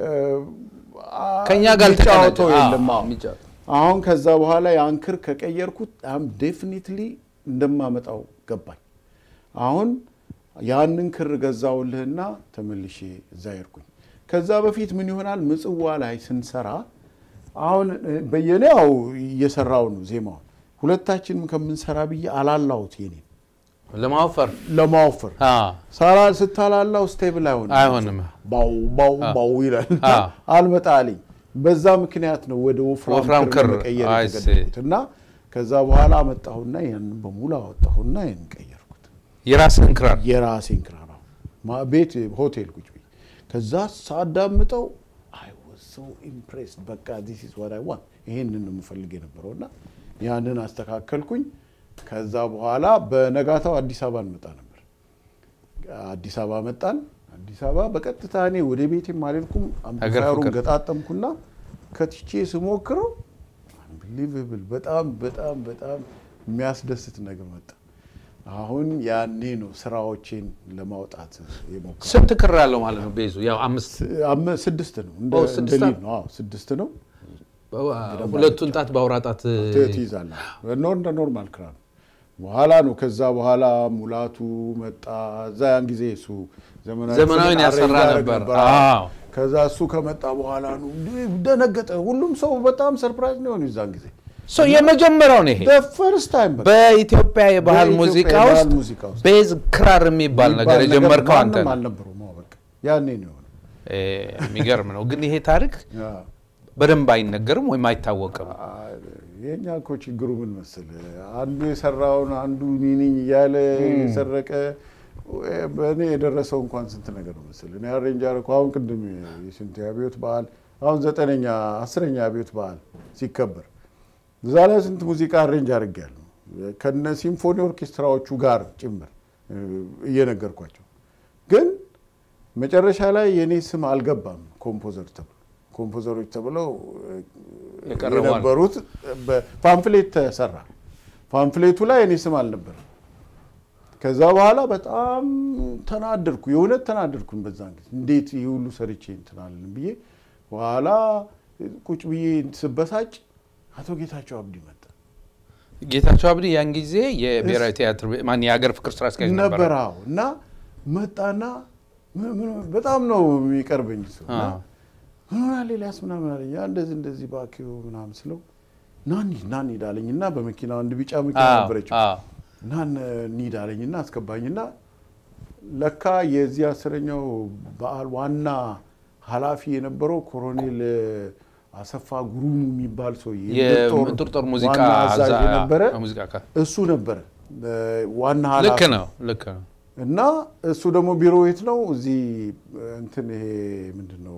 ከእኛ ጋር የሚጫወተው አልተቀናጀ- የለም። አዎ፣ አዎ። የሚጫወተው። አሁን አሁን ከዛ በኋላ ያን ክር ከቀየርኩት አም ዴፊኒትሊ እንደማመጣው ገባኝ። አሁን ያንን ክር ገዛውልህና ተመልሼ እዛ ሄድኩኝ። ከዛ በፊት ምን ይሆናል ምጽዋ ላይ ስንሰራ አሁን እ፣ በየኔ ያው እየሰራው ነው ዜማውን ሁለታችንም ከምንሰራ ብዬ አላላሁት የኔ ለማወፈር ለማወፈር አዎ፣ ሳራ ስታላላው ስቴብል አይሆንም አይሆንም። ባው ባው ባው ይላል እና አዎ። አልመጣ አለኝ። በዛ ምክንያት ነው ወደ ወፍራም ወፍራም ክር ክር፣ መቀየር አይ የተገደድኩት እና ከዛ በኋላ አመጣሁና ያንን በሙሉ አወጣሁና ያን ቀየርኩት። የራስህን ክራር የራሴን ክራር አዎ። ማ- ቤት ሆቴል ቁጭ ብዬ ከዛ ሳዳምጠው አይ ዋዝ ሶ ኢምፕሬስድ በቃ ዲስ ኢዝ ዋት አይ ዋንት ይሄንን ነው የምፈልግ የነበረውና ያንን አስተካከልኩኝ። ከዛ በኋላ በነጋታው አዲስ አበባ እንመጣ ነበር። አዲስ አበባ መጣን። አዲስ አበባ በቀጥታ እኔ ወደ ቤቴም አልሄድኩም። አምፕሊፋየሩን ፍቅር። ገጣጠምኩና ከትቼ ስሞክረው አንቢሊቨብል በጣም በጣም በጣም የሚያስደስት ነገር መጣ። አሁን ያኔ ነው ስራዎቼን ለማውጣት የሞከርኩት። ስንት ክር አለው ማለት ነው? ቤዙ ያው አምስት አመ- ስድስት ነው እንደ ኦ፣ እንደ ስድስት ሊድ ነው። አዎ ስድስት ነው ሁለቱን ጣት በአውራ ጣት ት- ትይዛለህ። ኖር እንደ ኖርማል ክራር በኋላ ነው። ከዛ በኋላ ሙላቱ መጣ። እዛ ያን ጊዜ እሱ ዘመናዊ ዘመናዊን አሬንጅ ያሰራ ያደርግ ነበር። አዎ። አዎ። ከዛ እሱ ከመጣ በኋላ ነው እንዴ ደነገጠ። ሁሉም ሰው በጣም ሰርፕራይዝ ነው የሆነው የዛን ጊዜ ሶ የመጀመሪያው ነው ይሄ ፈርስት ታይም በኢትዮጵያ የባህል በኢትዮጵያ ሙዚቃ የባህል ውስጥ ሙዚቃ ውስጥ ቤዝ ክራር የሚባል ነገር የጀመርከው አንተ ማንም ነህ። አልነበረውም። አዎ፣ በቃ ያኔ ነው የሆነው። እ፣ የሚገርም ነው። ግን ይሄ ታሪክ አዎ። በደንብ አይነገርም ወይም አይታወቅም። የኛ እኮ ችግሩ ምን መሰል፣ አንዱ የሰራውን አንዱ ኒኒኝ እያለ የሰረቀ በእኔ የደረሰው እንኳን ስንት ነገር ነው መሰል። እኔ አሬንጅ አደረኩ። አሁን ቅድም የስንት አብዮት በዓል አሁን ዘጠነኛ አስረኛ አብዮት በዓል ሲከበር እዛ ላይ ስንት ሙዚቃ አሬንጅ አድርጌያለሁ ከነ ሲምፎኒ ኦርኬስትራዎቹ ጋር ጭምር እ፣ እየነገርኳቸው ግን መጨረሻ ላይ የእኔ ስም አልገባም ኮምፖዘር ተብሎ ኮምፖዘሮች ተብለው እ፣ የቀረቡ አሉ። የነበሩት በፓምፍሌት ተሰራ። ፓምፍሌቱ ላይ እኔ ስም አልነበረም። ከዛ በኋላ በጣም ተናደድኩ፣ የእውነት ተናደድኩኝ። በዛን ጊዜ እንዴት ይህ ሁሉ ሰርቼ እንትን አልልም ብዬ በኋላ ቁጭ ብዬ ስበሳጭ አቶ ጌታቸው አብዲ መጣ ጌታቸው አብዲ ያን ጊዜ የብሔራዊ ቲያትር ቤ- ማን የሀገር ፍቅር ስራ አስኪያጅ ነበር። ነበር። አዎ። እና መጣና ምን- ምን- በጣም ነው የሚቀርበኝ እሱ እና አዎ። ምን ሆናል ኤልያስ ምናምን አለኝ። ያ እንደዚህ እንደዚህ እባክህ ምናምን ስለው ና እንሂድ ና እንሂድ አለኝ እና በመኪና አንድ ቢጫ መኪና አዎ፣ ነበረችው አዎ። እና እንሂድ አለኝና አስገባኝና ለካ የዚህ አስረኛው በዓል ዋና ኃላፊ የነበረው ኮሎኔል አሰፋ ጉሩሙ የሚባል ሰው የምንጥርጥር ሙዚቃ አዛዥ እዛ- የነበረ ሙዚቃ አካል እሱ ነበረ እ፣ ዋና ልክ ኃላፊ ነው ልክ ነው እና እሱ ደግሞ ቢሮ የት ነው? እዚህ እንትን ይሄ ምንድን ነው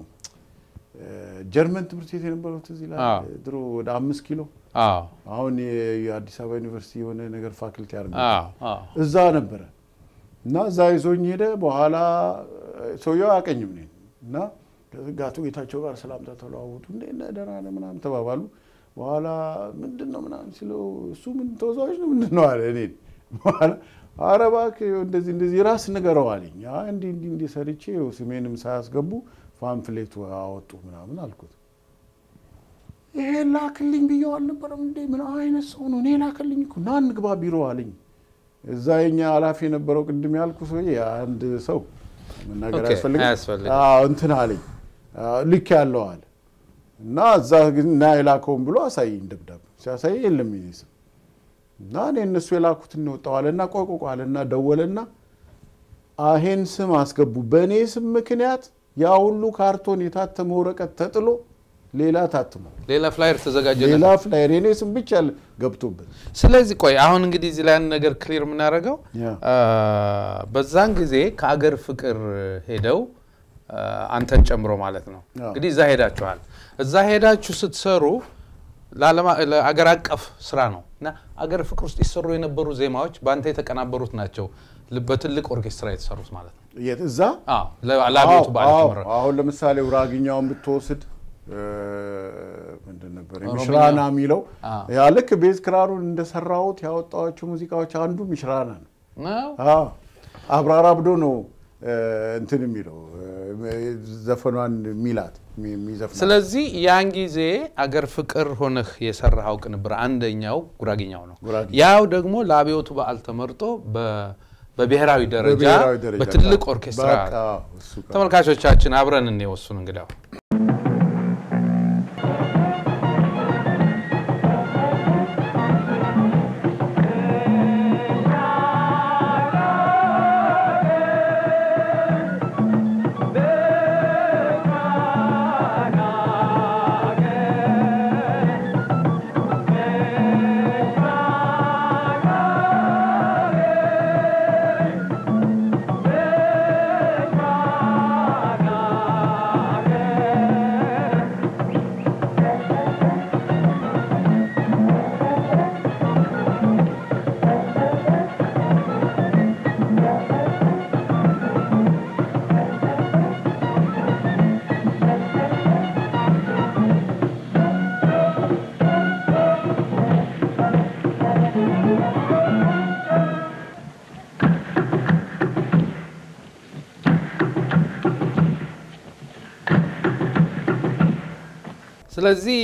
እ፣ ጀርመን ትምህርት ቤት የነበረው ትዝ ይላል። አዎ። ድሮ ወደ አምስት ኪሎ አዎ አሁን የ- የአዲስ አበባ ዩኒቨርሲቲ የሆነ ነገር ፋክልቲ አርሚ አዎ አዎ እዛ ነበረ እና እዛ ይዞኝ ሄደ። በኋላ እ፣ ሰውየው አያውቀኝም እኔን እና ከጋቱ ጌታቸው ጋር ሰላምታ ተለዋወጡ። እንዴት ነህ ደህና ነህ ምናምን ተባባሉ። በኋላ ምንድን ነው ምናምን ሲለው እሱ ምን ተወዛዋዥ ነው ምንድን ነው አለ እኔን። በኋላ ኧረ እባክህ እንደዚህ እንደዚህ ራስ ንገረው አለኝ። አይ እንዲህ እንዲህ እንዲህ ሰርቼ ይኸው ስሜንም ሳያስገቡ ፓምፍሌቱ አወጡ ምናምን አልኩት። ይሄ ላክልኝ ብየው አልነበረም እንዴ? ምን አይነት ሰው ነው? እኔ ላክልኝ እኮ ና እንግባ ቢሮ አለኝ። እዛ የኛ ኃላፊ የነበረው ቅድም ያልኩ ሰውዬ አንድ ሰው መናገር ኦኬ፣ አያስፈልግም አያስፈልግም። አዎ፣ እንትን አለኝ አዎ፣ ልክ ያለው አለ እና እዛ ግን ና የላከውን ብሎ አሳየኝ ደብዳቤ ሲያሳይ የለም የኔ ስም እና እኔ እነሱ የላኩትን ነው የወጣው አለና ቆይ ቆይ ቆይ አለና ደወለና ይሄን ስም አስገቡ በእኔ ስም ምክንያት ያ ሁሉ ካርቶን የታተመ ወረቀት ተጥሎ ሌላ ታትሞ ሌላ ፍላየር ተዘጋጀ ሌላ ፍላየር የኔ ስም ብቻ ገብቶበት ስለዚህ ቆይ አሁን እንግዲህ እዚህ ላይ አንድ ነገር ክሊር የምናደርገው ያ። አ፣ በዛን ጊዜ ከአገር ፍቅር ሄደው አ፣ አንተን ጨምሮ ማለት ነው አዎ። እንግዲህ እዛ ሄዳችኋል። እዛ ሄዳችሁ ስትሰሩ ለዓለማ- ለአገር አቀፍ ስራ ነው እና አገር ፍቅር ውስጥ ይሰሩ የነበሩ ዜማዎች በአንተ የተቀናበሩት ናቸው ል- በትልቅ ኦርኬስትራ የተሰሩት ማለት ነው። የት እዛ አዎ፣ ለ- ለአብዮቱ በዓል አዎ፣ የተመረጡ አሁን ለምሳሌ ውራግኛውን ብትወስድ እ፣ ምንድን ነበር ኦሮምኛ። ሚሽራና የሚለው አዎ። ያ ልክ ቤዝ ክራሩን እንደሰራሁት ያወጣኋቸው ሙዚቃዎች አንዱ ሚሽራና ነው። ነው። አዎ አብራራ አብዶ ነው እ፣ እንትን የሚለው እ፣ ዘፈኗን ሚላት የሚዘፍናት ስለዚህ ያን ጊዜ አገር ፍቅር ሆነህ የሰራኸው ቅንብር አንደኛው ጉራጌኛው ነው። ጉራጌኛ። ያው ደግሞ ለአብዮቱ በዓል ተመርጦ በ- በብሔራዊ ደረጃ በብሔራዊ ደረጃ በትልቅ በቃ፣ ኦርኬስትራ በቃ፣ እሱ ጋር። ተመልካቾቻችን አብረን እንወሱን እንግዲያው ስለዚህ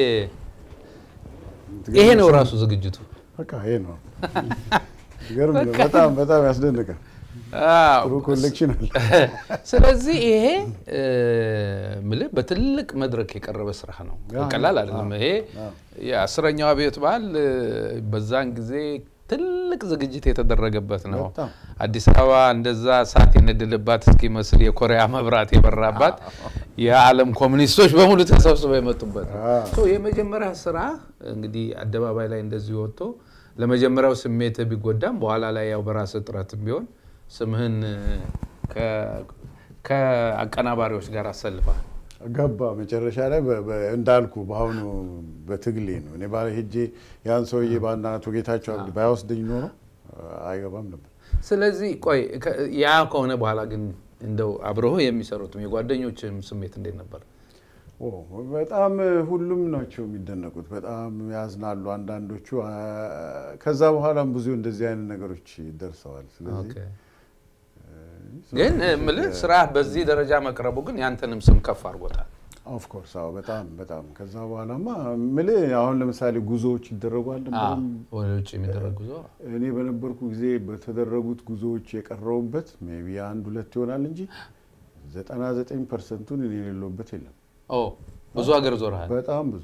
ይሄ ነው ራሱ ዝግጅቱ። በቃ ይሄ ነው። ይገርም ነው። በጣም በጣም ያስደንቃል። አዎ። ጥሩ ኮሌክሽን አለ። ስለዚህ ይሄ እ፣ ምልህ በትልቅ መድረክ የቀረበ ስራ ነው። ያ፣ ቀላል ያ፣ አይደለም። ያ፣ ይሄ ያ። የአስረኛው አብዮት በዓል እ፣ በዛን ጊዜ ትልቅ ዝግጅት የተደረገበት ነው። በጣም። አዲስ አበባ እንደዛ እሳት የነደለባት እስኪመስል የኮሪያ መብራት የበራባት የዓለም ኮሚኒስቶች በሙሉ ተሰብስበው የመጡበት ነው። አዎ። ሶ የመጀመሪያ ስራ እንግዲህ አደባባይ ላይ እንደዚህ ወጥቶ ለመጀመሪያው ስሜት ቢጎዳም በኋላ ላይ ያው በራስ ጥረትም ቢሆን ስምህን ከ- ከአቀናባሪዎች ጋር አሰልፋል። ገባ መጨረሻ ላይ በ- በ- እንዳልኩ በአሁኑ በትግሌ ነው። እኔ ባለ ሄጄ ያን ሰውዬ በአንድ አቶ ጌታቸው አብዲ ባይወስደኝ ኖሮ አይገባም ነበር። ስለዚህ ቆይ ከ- ያ ከሆነ በኋላ ግን እንደው አብረው የሚሰሩትም የጓደኞችም ስሜት እንዴት ነበር? ኦ፣ በጣም ሁሉም ናቸው የሚደነቁት። በጣም ያዝናሉ አንዳንዶቹ። አ- ከዛ በኋላም ብዙ እንደዚህ አይነት ነገሮች ደርሰዋል። ስለዚህ ኦኬ። ግን ምልህ ስራ በዚህ ደረጃ መቅረቡ ግን ያንተንም ስም ከፍ አድርጎታል። ኦፍኮርስ አዎ፣ በጣም በጣም ከዛ በኋላማ ምልህ አሁን ለምሳሌ ጉዞዎች ይደረጓል አዎ፣ ወደ ውጭ የሚደረግ ጉዞ እኔ በነበርኩ ጊዜ በተደረጉት ጉዞዎች የቀረውበት ሜይ ቢ አንድ ሁለት ይሆናል እንጂ ዘጠና ዘጠኝ ፐርሰንቱን እኔ የሌለውበት የለም። ኦ ብዙ ሀገር ዞረሃል። በጣም ብዙ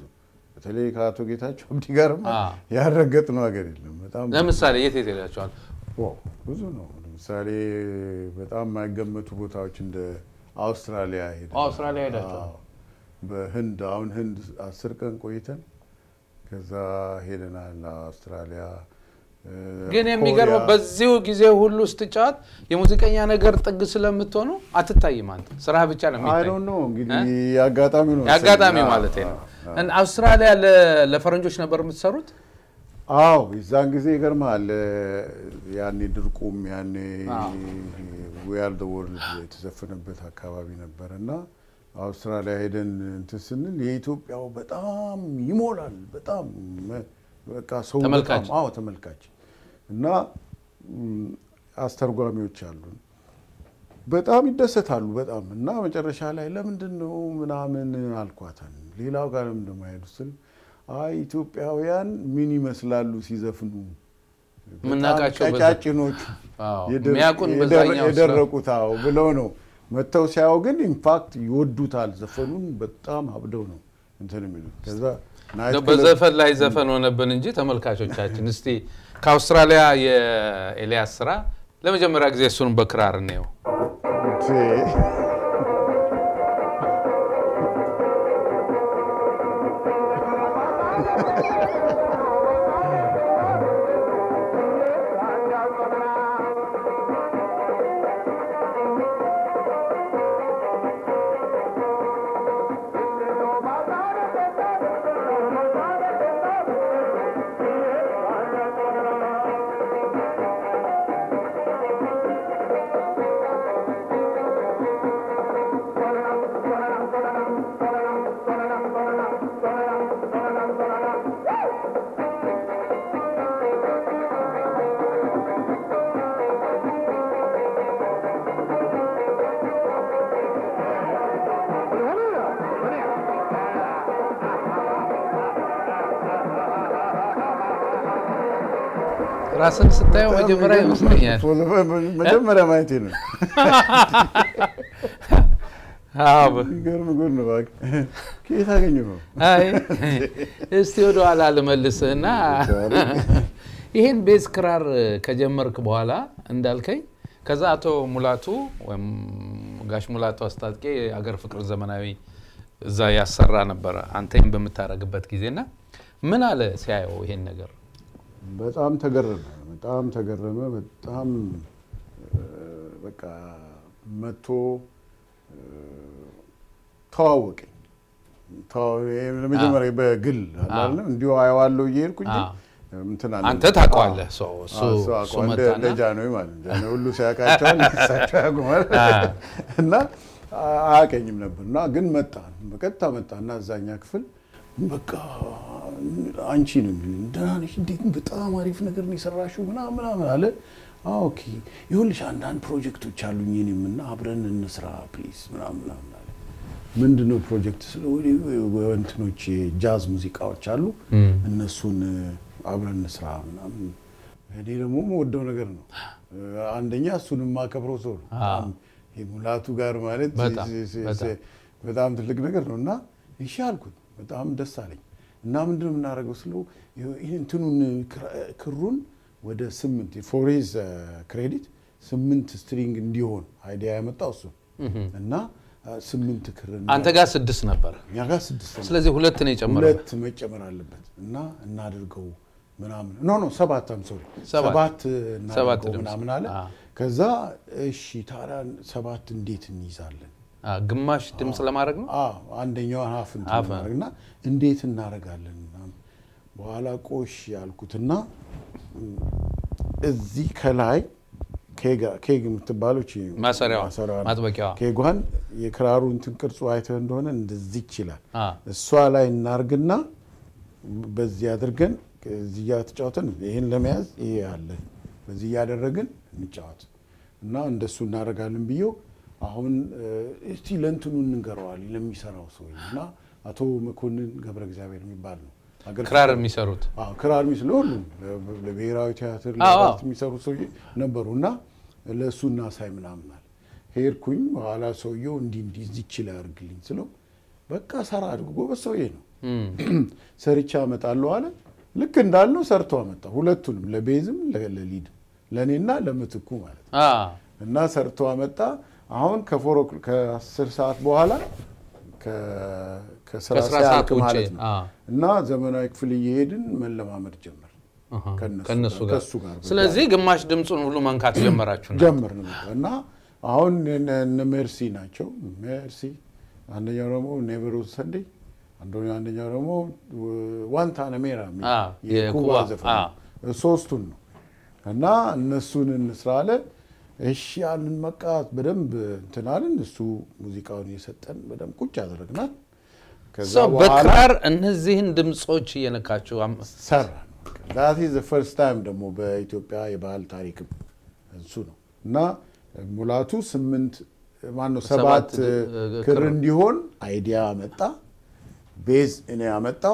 በተለይ ከአቶ ጌታቸው አብዲ ጋርማ አ። ያረገጥነው ሀገር የለም። በጣም ለምሳሌ የት የት ሄዳችኋል? ዋው፣ ብዙ ነው። ለምሳሌ በጣም የማይገመቱ ቦታዎች እንደ አውስትራሊያ ሄደን አውስትራሊያ ሄዳችኋል? አዎ። በህንድ አሁን ህንድ አስር ቀን ቆይተን ከዛ ሄደናል አውስትራሊያ እ፣ ግን የሚገርመው ኮሪያ። በዚሁ ጊዜ ሁሉ ስትጫወት የሙዚቀኛ ነገር ጥግ ስለምትሆኑ አትታይም። አንተ ስራ ብቻ ነው አይ የሚታይ። ዶንት ኖ እንግዲህ የአጋጣሚ ነው የአጋጣሚ መሰለኝ። ማለት አዎ፣ ነው። አዎ። እና አውስትራሊያ ለ- ለፈረንጆች ነበር የምትሰሩት? አዎ የዛን ጊዜ ይገርምሃል እ፣ ያኔ ድርቁም ያኔ አዎ። ዊያር ደ ወርልድ የተዘፈነበት አካባቢ ነበር እና አውስትራሊያ ሄደን እንትን ስንል የኢትዮጵያው በጣም ይሞላል። በጣም መ- በቃ ሰው ተመልካች። በጣም አዎ ተመልካች እና ም፣ አስተርጓሚዎች አሉን በጣም ይደሰታሉ በጣም እና መጨረሻ ላይ ለምንድን ነው ምናምን አልኳታን ሌላው ጋር ለምንድን ነው የማይሄዱ ስል አይ ኢትዮጵያውያን ምን ይመስላሉ ሲዘፍኑ በጣም የምናውቃቸው በዛ- ቀጫጭኖቹ አዎ፣ የደረ- የሚያውቁን የደረ- በዛኛው ስለ- የደረቁት አዎ ብለው ነው መጥተው ሲያዩ ግን ኢንፋክት ይወዱታል ዘፈኑን በጣም አብደው ነው እንትን የሚሉት ከዛ ናይት ክለብ- በዘፈን ላይ ዘፈን ሆነብን እንጂ ተመልካቾቻችን፣ እስቲ ከአውስትራሊያ የኤልያስ ስራ ለመጀመሪያ ጊዜ እሱን በክራር እንየው። ራስን ስታየው መጀመሪያ ይመስለኛል። መጀመሪያ ማየቴ ነው። አዎ፣ በ- የሚገርም ጉድ ነው። እባክህ ከየት አገኘሁ ነው? አይ እስቲ ወደ ኋላ ልመልስህና ይህን ቤዝ ክራር ከጀመርክ በኋላ እንዳልከኝ ከዛ አቶ ሙላቱ ወይም ጋሽ ሙላቱ አስታጥቄ የአገር ፍቅር ዘመናዊ እዛ ያሰራ ነበረ አንተም በምታደርግበት ጊዜና ምን አለ ሲያየው ይሄን ነገር? በጣም ተገረመ። በጣም ተገረመ። በጣም እ፣ በቃ መጥቶ እ፣ ተዋወቀኝ። ተዋ- ይሄ ለመጀመሪያ በግል አለ አይደለም እንዲሁ አየዋለሁ እየሄድኩኝ አዎ። እንትን አለ። አንተ ታውቀዋለህ። አዎ። ሰው እሱ አዎ፣ እሱ እሱ አውቀዋል። እንደ መጣና እንደ ጃንሆይ ማለት ነው። ጃንሆይ ሁሉ ሲያውቃቸዋል እሳቸው ያውቁማል። አዎ። እና አያውቀኝም ነበር እና ግን መጣ በቀጥታ መጣ እና እዛኛ ክፍል በቃ አንቺ ነው የሚሉኝ ደህና ነሽ እንዴት በጣም አሪፍ ነገር ነው የሰራሽው ምናምን ምናምን አለ አዎ ኦኬ ይኸውልሽ አንዳንድ ፕሮጀክቶች አሉኝ እኔም እና አብረን እንስራ ፕሊዝ ምናምን ምናምን አለ ምንድን ነው ፕሮጀክት ስለ እንትኖች ጃዝ ሙዚቃዎች አሉ እነሱን አብረን እንስራ ምናምን እኔ ደግሞ የምወደው ነገር ነው አንደኛ እሱን የማከብረው ሰው ነው በጣም ይሄ ሙላቱ ጋር ማለት በጣም፣ ሲ- ሲ- በጣም። በጣም ትልቅ ነገር ነው እና እሺ አልኩት። በጣም ደስ አለኝ እና ምንድን ነው የምናደርገው ስለው ይህ እንትኑን ክራ- ክሩን ወደ ስምንት ፎሬዝ ክሬዲት ስምንት ስትሪንግ እንዲሆን አይዲያ ያመጣው እሱ እና አ፣ ስምንት ክር አንተ ጋር ስድስት ነበር። እኛ ጋር ስድስት ነው። ስለዚህ ሁለት ነው የጨመረው። ሁለት መጨመር አለበት እና እናድርገው ምናምን ኖ ኖ ሰባት አም ሶሪ ሰባት። ሰባት ሰባት እናድርገው ድምፅ። ምናምን አለ አዎ። ከዛ እሺ ታዲያ ሰባት እንዴት እንይዛለን አ፣ ግማሽ ድምፅ ለማድረግ ነው። አዎ አንደኛዋን ሀፍ እንትን ሀፍ። እናደርግና እንዴት እናደርጋለን ምናምን በኋላ ቆሽ ያልኩትና እም፣ እዚህ ከላይ ኬጋ- ኬግ የምትባለው እቺ ማሰሪያዋ፣ ማሰሪያዋ ማጥበቂያዋ። ኬጓን የክራሩ እንትን ቅርጹ አይተህ እንደሆነ እንደዚህ ይችላል አ፣ እሷ ላይ እናርግና በዚህ አድርገን እዚህ እያተጫወትን ይህን ለመያዝ ይሄ አለ በዚህ እያደረግን እንጫወት እና እንደሱ እናደርጋለን ብዬው አሁን እ፣ እስቲ ለእንትኑ እንንገረዋል ለሚሰራው ሰው እና አቶ መኮንን ገብረ እግዚአብሔር የሚባል ነው አገር ክራር የሚሰሩት አዎ ክራር ሚስ ለሁሉም ለ- ለብሔራዊ ቲያትር አዎ፣ ለአርት አዎ። የሚሰሩ ሰውዬ ነበሩ እና ለእሱ እናሳይ ምናምን አለ። ሄድኩኝ። በኋላ ሰውየው እንዲህ እንዲህ እዚች ላይ አድርግልኝ ስለው በቃ ሰራ አድርጎ ጎበዝ ሰውዬ ነው እም፣ ሰርቻ አመጣለሁ አለ። ልክ እንዳልነው ሰርቶ አመጣ። ሁለቱንም ለቤዝም ለ- ለሊድም ለእኔና ለምትኩ ማለት ነው። አ፣ እና ሰርቶ አመጣ። አሁን ከፎር ኦክ- ከአስር ሰዓት በኋላ ከ- ከስራ ከስራ ሲያልቅ ሰዓት ውጭ፣ ማለት ነው አ። እና ዘመናዊ ክፍል እየሄድን መለማመድ ጀመር አሃ፣ ከእነሱ ከእነሱ ጋር- ጋር ከእሱ ጋር በቃ። ስለዚህ ግማሽ ድምፁን ሁሉ መንካት ጀመራችሁ ነው። ጀመርን በቃ እና አሁን እነ እነ ሜርሲ ናቸው። ሜርሲ አንደኛው ደግሞ ኔቨር ሰንዴ አንደኛው ደግሞ ዋንታናሜራ የሚል አ፣ የኩባ የኩባ፣ ዘፈን አ። ነው። ሶስቱን ነው እና እነሱን እንስራ አለ። እሺ ያንን መቃት በደንብ እንትን አልን። እሱ ሙዚቃውን እየሰጠን በደንብ ቁጭ አደረግናል። ከዛ ሰው በኋላ በክራር እነዚህን ድምፆች እየነካችሁ አም- ሰራ ዳት ኢዝ ፈርስት ታይም ደግሞ በኢትዮጵያ የባህል ታሪክም እሱ ነው እና ሙላቱ ስምንት ማነው ሰባት ሰባት እ- ክር ክር እንዲሆን አይዲያ አመጣ። ቤዝ እኔ ያመጣው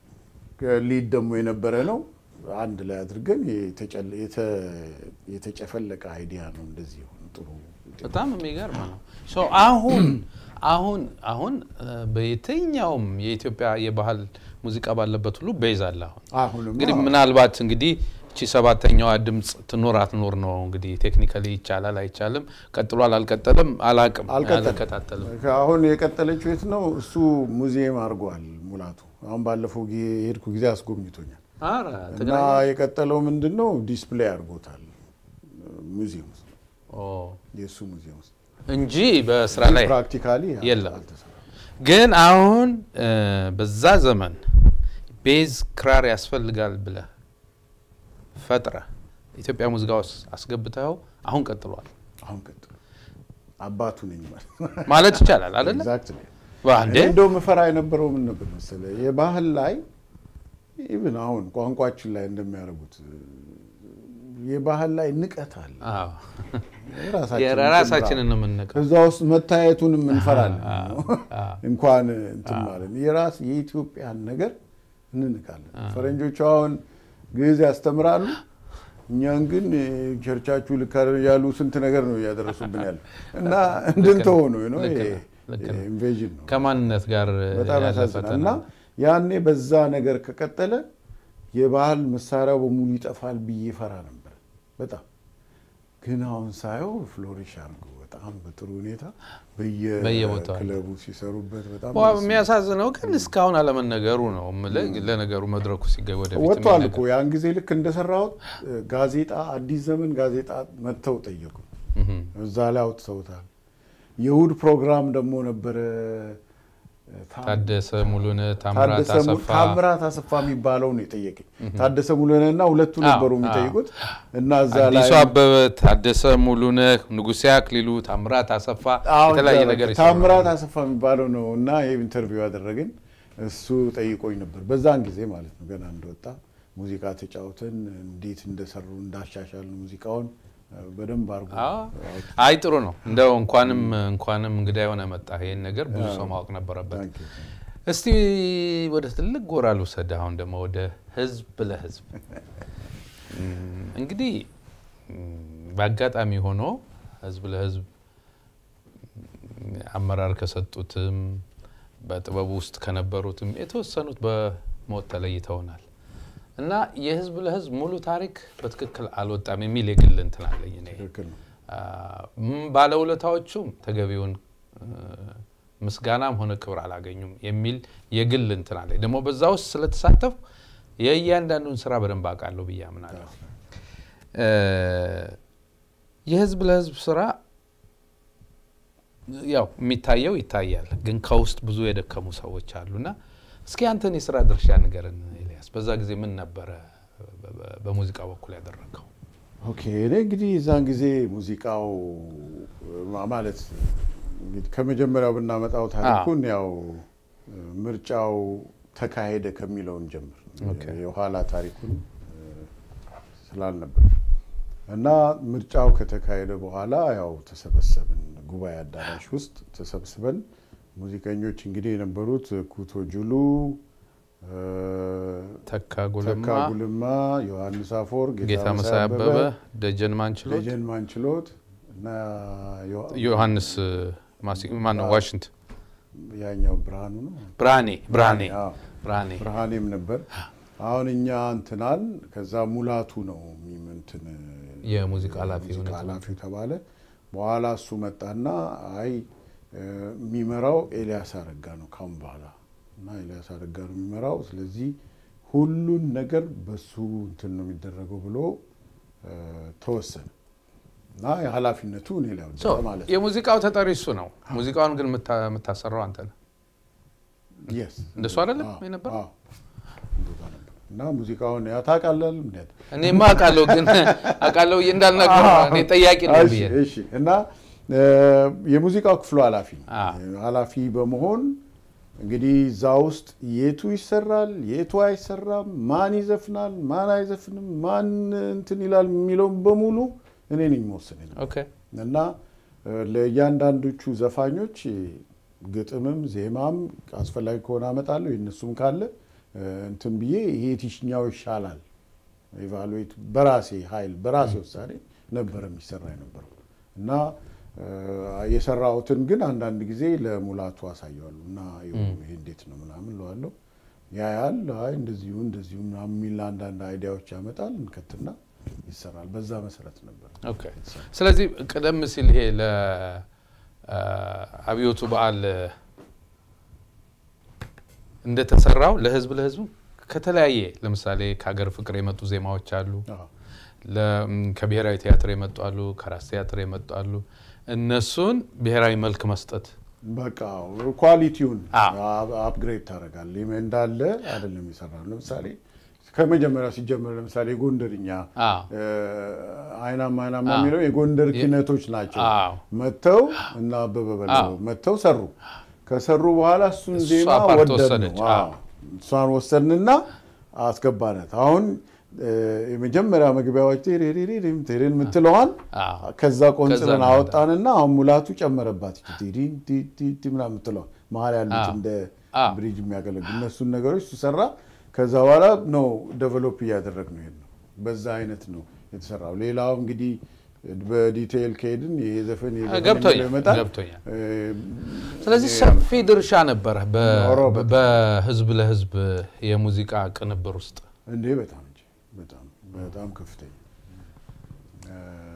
ሊድ ደግሞ የነበረ ነው። አንድ ላይ አድርገን የተጨለ- የተ- የተጨፈለቀ አይዲያ ነው። እንደዚህ ሆነ ጥሩ በጣም የሚገርም ነው። ሶ አሁን አሁን አሁን እ፣ በየትኛውም የኢትዮጵያ የባህል ሙዚቃ ባለበት ሁሉ ቤዝ አለ። አሁን አሁንም እንግዲህ ምናልባት እንግዲህ እቺ ሰባተኛዋ ድምፅ ትኖር አትኖር ነው እንግዲህ ቴክኒካሊ ይቻላል አይቻልም፣ ቀጥሏል አልቀጠልም አላቅም፣ አልቀጠልም። አልከታተልም። አሁን የቀጠለችው የት ነው? እሱ ሙዚየም አድርጓል ሙላቱ። አሁን ባለፈው ጊዜ የሄድኩ ጊዜ አስጎብኝቶኛል። ኧረ እና ትግራይ የቀጠለው ምንድን ነው? ዲስፕሌይ አድርጎታል ሙዚየም ውስጥ ኦ፣ የእሱ ሙዚየም ውስጥ እንጂ በስራ ላይ ፕራክቲካሊ የለም። አልተሰራም። ግን አሁን እ፣ በዛ ዘመን ቤዝ ክራር ያስፈልጋል ብለህ ፈጥረህ ኢትዮጵያ ሙዚቃ ውስጥ አስገብተኸው አሁን ቀጥሏል አሁን ቀጥሎ አባቱ ነኝ ማለት ነው። ማለት ይቻላል አይደለ? Exactly። በአንዴ እኔ እንደው ምፈራ የነበረው ምን ነበር መሰለህ የባህል ላይ ኢቭን አሁን ቋንቋችን ላይ እንደሚያደርጉት የባህል ላይ ንቀት አለ። አዎ። የራሳችን የራሳችንን ነው የምንነቀው። እዛ ውስጥ መታየቱንም እንፈራለን። አዎ፣ አዎ። እንኳን እንትን ማለት ነው። የራስ የኢትዮጵያን ነገር እንንቃለን። ፈረንጆቹ አሁን ግዕዝ ያስተምራሉ፣ እኛን ግን ቸርቻችሁ ልክ አይደለም ያሉ ስንት ነገር ነው እያደረሱብን ያለ እና እንድንተው ነው ነው ልክ ነው፣ ልክ ነው። ኢንቬዥን ነው። ከማንነት ጋር በጣም ያለ ያሳዝናል። ፈተና እና ያኔ በዛ ነገር ከቀጠለ የባህል መሳሪያው በሙሉ ይጠፋል ብዬ ፈራ ነበር በጣም ግን አሁን ሳየው ፍሎሪሽ አድርጎ በጣም በጥሩ ሁኔታ በየቦታው አለ። በየክለቡ ሲሰሩበት በጣም ዋ፣ ደስ የሚያሳዝነው ግን እስካሁን አለመነገሩ ነው የምልህ። ለነገሩ መድረኩ ሲገኝ ወደፊት ወጥቷል የሚነገር- እኮ ያን ጊዜ ልክ እንደሰራሁት ጋዜጣ አዲስ ዘመን ጋዜጣ መጥተው ጠየቁ። እህም። እዛ ላይ አውጥተውታል። የእሑድ ፕሮግራም ደግሞ ነበረ ታ- ታደሰ ሙሉነህ፣ ታምራት ታደሰ ሙሉ- አሰፋ ታምራት አሰፋ የሚባለው ነው የጠየቀኝ። ታደሰ ሙሉነህ እና ሁለቱ ነበሩ አዎ፣ የሚጠይቁት እና እዛ ላይ አዲሱ አበበ፣ ታደሰ ሙሉነህ፣ ንጉሴ አክሊሉ፣ ታምራት አሰፋ አዎ፣ የተለያየ እዛ ነገር በቃ ይሰራሉ። ታምራት አሰፋ የሚባለው ነው እና ይህ ኢንተርቪው ያደረገን እሱ ጠይቆኝ ነበር። በዛን ጊዜ ማለት ነው ገና እንደወጣ ሙዚቃ ተጫውተን እንዴት እንደሰሩ እንዳሻሻል ሙዚቃውን በደንብ አድርጎ አዎ። አይ ጥሩ ነው እንደው እንኳንም እንኳንም እንግዳ የሆነ መጣ። ይሄን ነገር ብዙ ሰው ማወቅ ነበረበት። Thank you. እስቲ ወደ ትልቅ ጎራ ልውሰድ። አሁን ደግሞ ወደ ህዝብ ለህዝብ እም፣ እንግዲህ እም፣ በአጋጣሚ ሆኖ ህዝብ ለህዝብ እም፣ አመራር ከሰጡትም በጥበቡ ውስጥ ከነበሩትም የተወሰኑት በሞት ተለይተውናል እና የህዝብ ለህዝብ ሙሉ ታሪክ በትክክል አልወጣም የሚል የግል እንትን አለኝ እኔ። ትክክል ነው። ም- ባለውለታዎቹም ተገቢውን እ፣ ምስጋናም ሆነ ክብር አላገኙም የሚል የግል እንትን አለኝ። ደግሞ በዛ ውስጥ ስለተሳተፉ የእያንዳንዱን ስራ በደንብ አውቃለሁ ብዬ አምናለሁ። እ፣ የህዝብ ለህዝብ ስራ ያው የሚታየው ይታያል፣ ግን ከውስጥ ብዙ የደከሙ ሰዎች አሉና እስኪ አንተን የስራ ድርሻ ንገረን ኤልያስ። በዛ ጊዜ ምን ነበረ በ- በ- በሙዚቃ በኩል ያደረገው? ኦኬ እኔ እንግዲህ የዛን ጊዜ ሙዚቃው ማ- ማለት እንግዲህ ከመጀመሪያው ብናመጣው ታሪኩን ያው ምርጫው ተካሄደ ከሚለውን ጀምር ኦኬ። የኋላ ታሪኩን እ፣ ስላልነበር እና ምርጫው ከተካሄደ በኋላ ያው ተሰበሰብን ጉባኤ አዳራሽ ውስጥ ተሰብስበን ሙዚቀኞች እንግዲህ የነበሩት ኩቶ ጁሉ እ፣ ተካ ጉልማ ተካ ጉልማ፣ ዮሐንስ አፎር፣ ጌታ መሳይ አበበ፣ ደጀን ማንችሎት፣ ደጀን ማንችሎት እና ዮ- ዮሐንስ ማን ነው? ዋሽንግተን ያኛው ብርሃኑ ነው ብርሃኔ ብርሃኔ አዎ። ብርሃኔ ብርሃኔም ነበር። አሁን እኛ እንትናል ከዛ ሙላቱ ነው እንትን የሙዚቃ ኃላፊ ሙዚቃ ሆነ። ኃላፊው ተባለ። በኋላ እሱ መጣና አይ እ፣ የሚመራው ኤልያስ አረጋ ነው ካሁን በኋላ እና ኤልያስ አረጋ ነው የሚመራው። ስለዚህ ሁሉን ነገር በሱ እንትን ነው የሚደረገው ብሎ እ፣ ተወሰነ እና የኃላፊነቱ እኔ ላይ ወደቀ ሶ ማለት ነው። የሙዚቃው ተጠሪ እሱ ነው። ሙዚቃውን ግን የምታ- የምታሰራው አንተ ነህ። Yes። እንደሱ አይደለም አዎ፣ የነበረው? አዎ። እንደዛ ነበር። እና ሙዚቃውን ያ ታውቃለህ እንዴት እኔማ አውቃለሁ፣ ግን አውቃለሁ ብዬ እንዳልናገር እኔ ጠያቂ ነኝ እሺ፣ ብዬ እሺ። እና እ፣ የሙዚቃው ክፍሉ ኃላፊ ነው። አ። ኃላፊ በመሆን እንግዲህ እዛ ውስጥ የቱ ይሰራል፣ የቱ አይሰራም፣ ማን ይዘፍናል፣ ማን አይዘፍንም፣ ማን እንትን ይላል የሚለውን በሙሉ እኔ ነኝ መወሰን የለብኝም። ኦኬ እና እ፣ ለእያንዳንዶቹ ዘፋኞች ግጥምም ዜማም አስፈላጊ ከሆነ አመጣለሁ የእነሱም ካለ እ፣ እንትን ብዬ ይሄ የትኛው ይሻላል ኢቫሉዌት በራሴ ኃይል በራሴ ውሳኔ ነበረ የሚሰራ የነበረው እና እ፣ የሰራሁትን ግን አንዳንድ ጊዜ ለሙላቱ አሳየዋለሁ እና ይኸው ይሄ እንዴት ነው ምናምን ለዋለሁ ያያል። አይ እንደዚሁ እንደዚሁ ምናምን የሚል አንዳንድ አይዲያዎች ያመጣል እንከትና ይሰራል። በዛ መሰረት ነበር ኦኬ። ስለዚህ ቀደም ሲል ይሄ ለአብዮቱ በዓል እንደተሰራው ለህዝብ ለህዝቡ ከተለያየ ለምሳሌ ከሀገር ፍቅር የመጡ ዜማዎች አሉ። አዎ። ለ- ከብሔራዊ ቲያትር የመጡ አሉ። ከራስ ቲያትር የመጡ አሉ። እነሱን ብሔራዊ መልክ መስጠት በቃ ኳሊቲውን አዎ። አፕግሬድ ታደርጋለህ። እንዳለ አይደለም የሰራ ለምሳሌ ከመጀመሪያው ሲጀመር ለምሳሌ የጎንደርኛ አዎ። እ፣ አይናማ አይናማ አዎ። የሚለው የጎንደር የ- ኪነቶች ናቸው። አዎ። መጥተው እና አበበ በለው አዎ። መጥተው ሰሩ። ከሰሩ በኋላ እሱን እሷ ዜማ ፓርት ወደድ ወሰደች። ነው። አዎ። እሷን ወሰድንና አስገባነት። አሁን እ፣ የመጀመሪያ መግቢያዎች ቴሬሬሬም ቴሬን የምትለዋን አዎ። ከዛ ቆንጽለን ከዛ አወጣንና አሁን ሙላቱ ጨመረባት። ቲሪን ቲቲ ምናምን የምትለዋል መሀል ያሉት አዎ። እንደ አዎ። ብሪጅ የሚያገለግሉ እነሱን ነገሮች እሱ ሰራ። ከዛ በኋላ ነው ዴቨሎፕ እያደረግ ነው ይሄድ ነው። በዛ አይነት ነው የተሰራው። ሌላው እንግዲህ በዲቴይል ከሄድን ይሄ ዘፈን ይሄ ዘፈን ገብቶኛል፣ የሚለው ይመጣል። ገብቶኛል። እ፣ ስለዚህ ይሄ ሰፊ ድርሻ ነበረ በ- ኖሮ በ- በህዝብ ለህዝብ የሙዚቃ ቅንብር ውስጥ። እንዴ በጣም እንጂ በጣም በጣም ከፍተኛ እ፣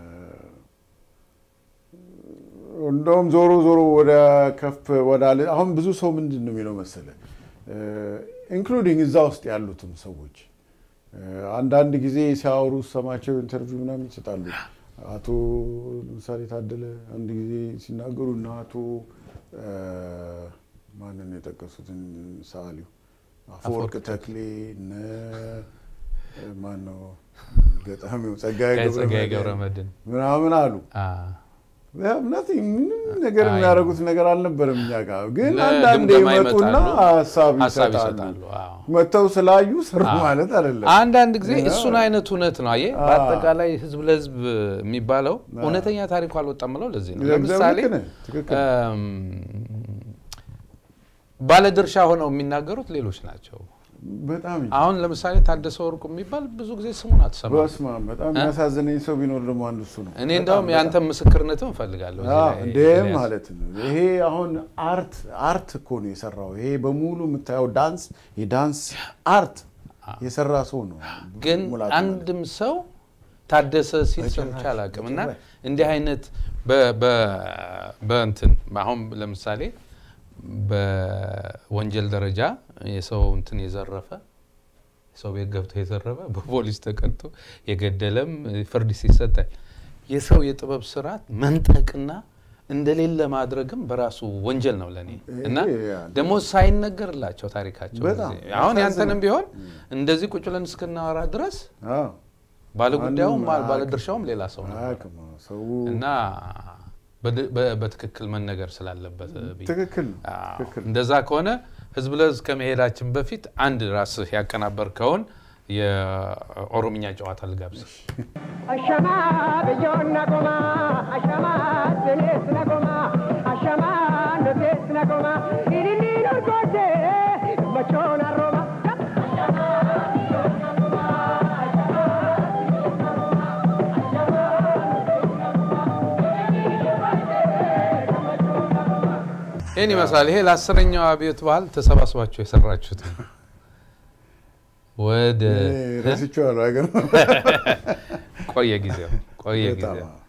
እንደውም ዞሮ ዞሮ ወደ ከፍ ወዳለ አሁን ብዙ ሰው ምንድን ነው የሚለው መሰለ ኢንክሉዲንግ እዛ ውስጥ ያሉትም ሰዎች እ፣ አንዳንድ ጊዜ ሲያወሩ ሰማቸው ኢንተርቪው ምናምን ይሰጣሉ። አቶ ለምሳሌ ታደለ አንድ ጊዜ ሲናገሩ እና አቶ እ፣ ማንን የጠቀሱትን ሰዓሊው አፈወርቅ ተክሌ እነ ማን ነው ገጣሚው ጸጋዬ ጸጋዬ ገብረ ገብረመድህን ምናምን አሉ። አ፣ ናቲንግ ምንም ነገር አይ። የሚያደርጉት ነገር አልነበረም እኛ ጋር። ግን ለግምገማ አንዳንዴ ይመጡና ይመጣሉ፣ ሀሳብ ሀሳብ ይሰጣሉ። ይሰጣሉ። አዎ። መጥተው ስላዩ ስሩ አዎ። ማለት አይደለም። አንዳንድ ጊዜ እና- እሱን አይነት እውነት ነው። አየህ አዎ። በአጠቃላይ ህዝብ ለህዝብ የሚባለው እውነተኛ ታሪኩ አልወጣም ብለው ለዚህ ነው። ለምሳሌ ልክ ነህ፣ ትክክል። እም፣ ባለድርሻ ሆነው የሚናገሩት ሌሎች ናቸው። በጣም እንጂ። አሁን ለምሳሌ ታደሰ ወርቁ የሚባል ብዙ ጊዜ ስሙን አትሰማም። በስመ አብ በጣም የሚያሳዝነኝ ሰው ቢኖር ደግሞ አንዱ እሱ ነው። እኔ እንደውም የአንተ ምስክርነትም እፈልጋለሁ እዚህ ላይ እንዴ ኤልያስ። ማለት ነው። ይሄ አሁን አርት አርት እኮ ነው የሰራው። ይሄ በሙሉ የምታየው ዳንስ የዳንስ አርት የሰራ ሰው ነው። ግን ሙላቱ ማለት። አንድም ሰው ታደሰ ሲል በጭራሽ፣ ሰምቼ አላውቅም። እና በጭራሽ። እንዲህ አይነት በ- በ- በእንትን አሁን ለምሳሌ በወንጀል ደረጃ የሰው እንትን የዘረፈ ሰው ቤት ገብቶ የዘረፈ በፖሊስ ተቀጥቶ የገደለም ፍርድ ሲሰጣል። የሰው የጥበብ ስርዓት መንጠቅና እንደሌለ ማድረግም በራሱ ወንጀል ነው ለእኔ እና ይሄ ያ- ደግሞ ሳይነገርላቸው ታሪካቸው በጣም ጊዜ አሁን ያንተንም ያሳዝናል። ቢሆን እንደዚህ ቁጭ ብለን እስክናወራ ድረስ አዎ፣ ባለጉዳዩም ማንም አያውቅም። ባለድርሻውም ሌላ ሰው ነው አያውቅም። ሰው እና በድ- በ- በትክክል መነገር ስላለበት ብዬ ትክክል ነው፣ አዎ። ትክክል እንደዛ ከሆነ ህዝብ ለህዝብ ከመሄዳችን በፊት አንድ ራስህ ያቀናበርከውን የኦሮምኛ ጨዋታ ልጋብዝ። Ashama biyyoon nagoma, ashama binees nagoma, ashama nutis nagoma, hiriirri urgoofte machoon arrooma. ይህን ይመስላል። ይሄ ለአስረኛው አብዮት በዓል ተሰባስባችሁ የሰራችሁት ነው። ወደ ረስቼዋለሁ። አይገርምም? ቆየ ጊዜው ቆየ በጣም ጊዜው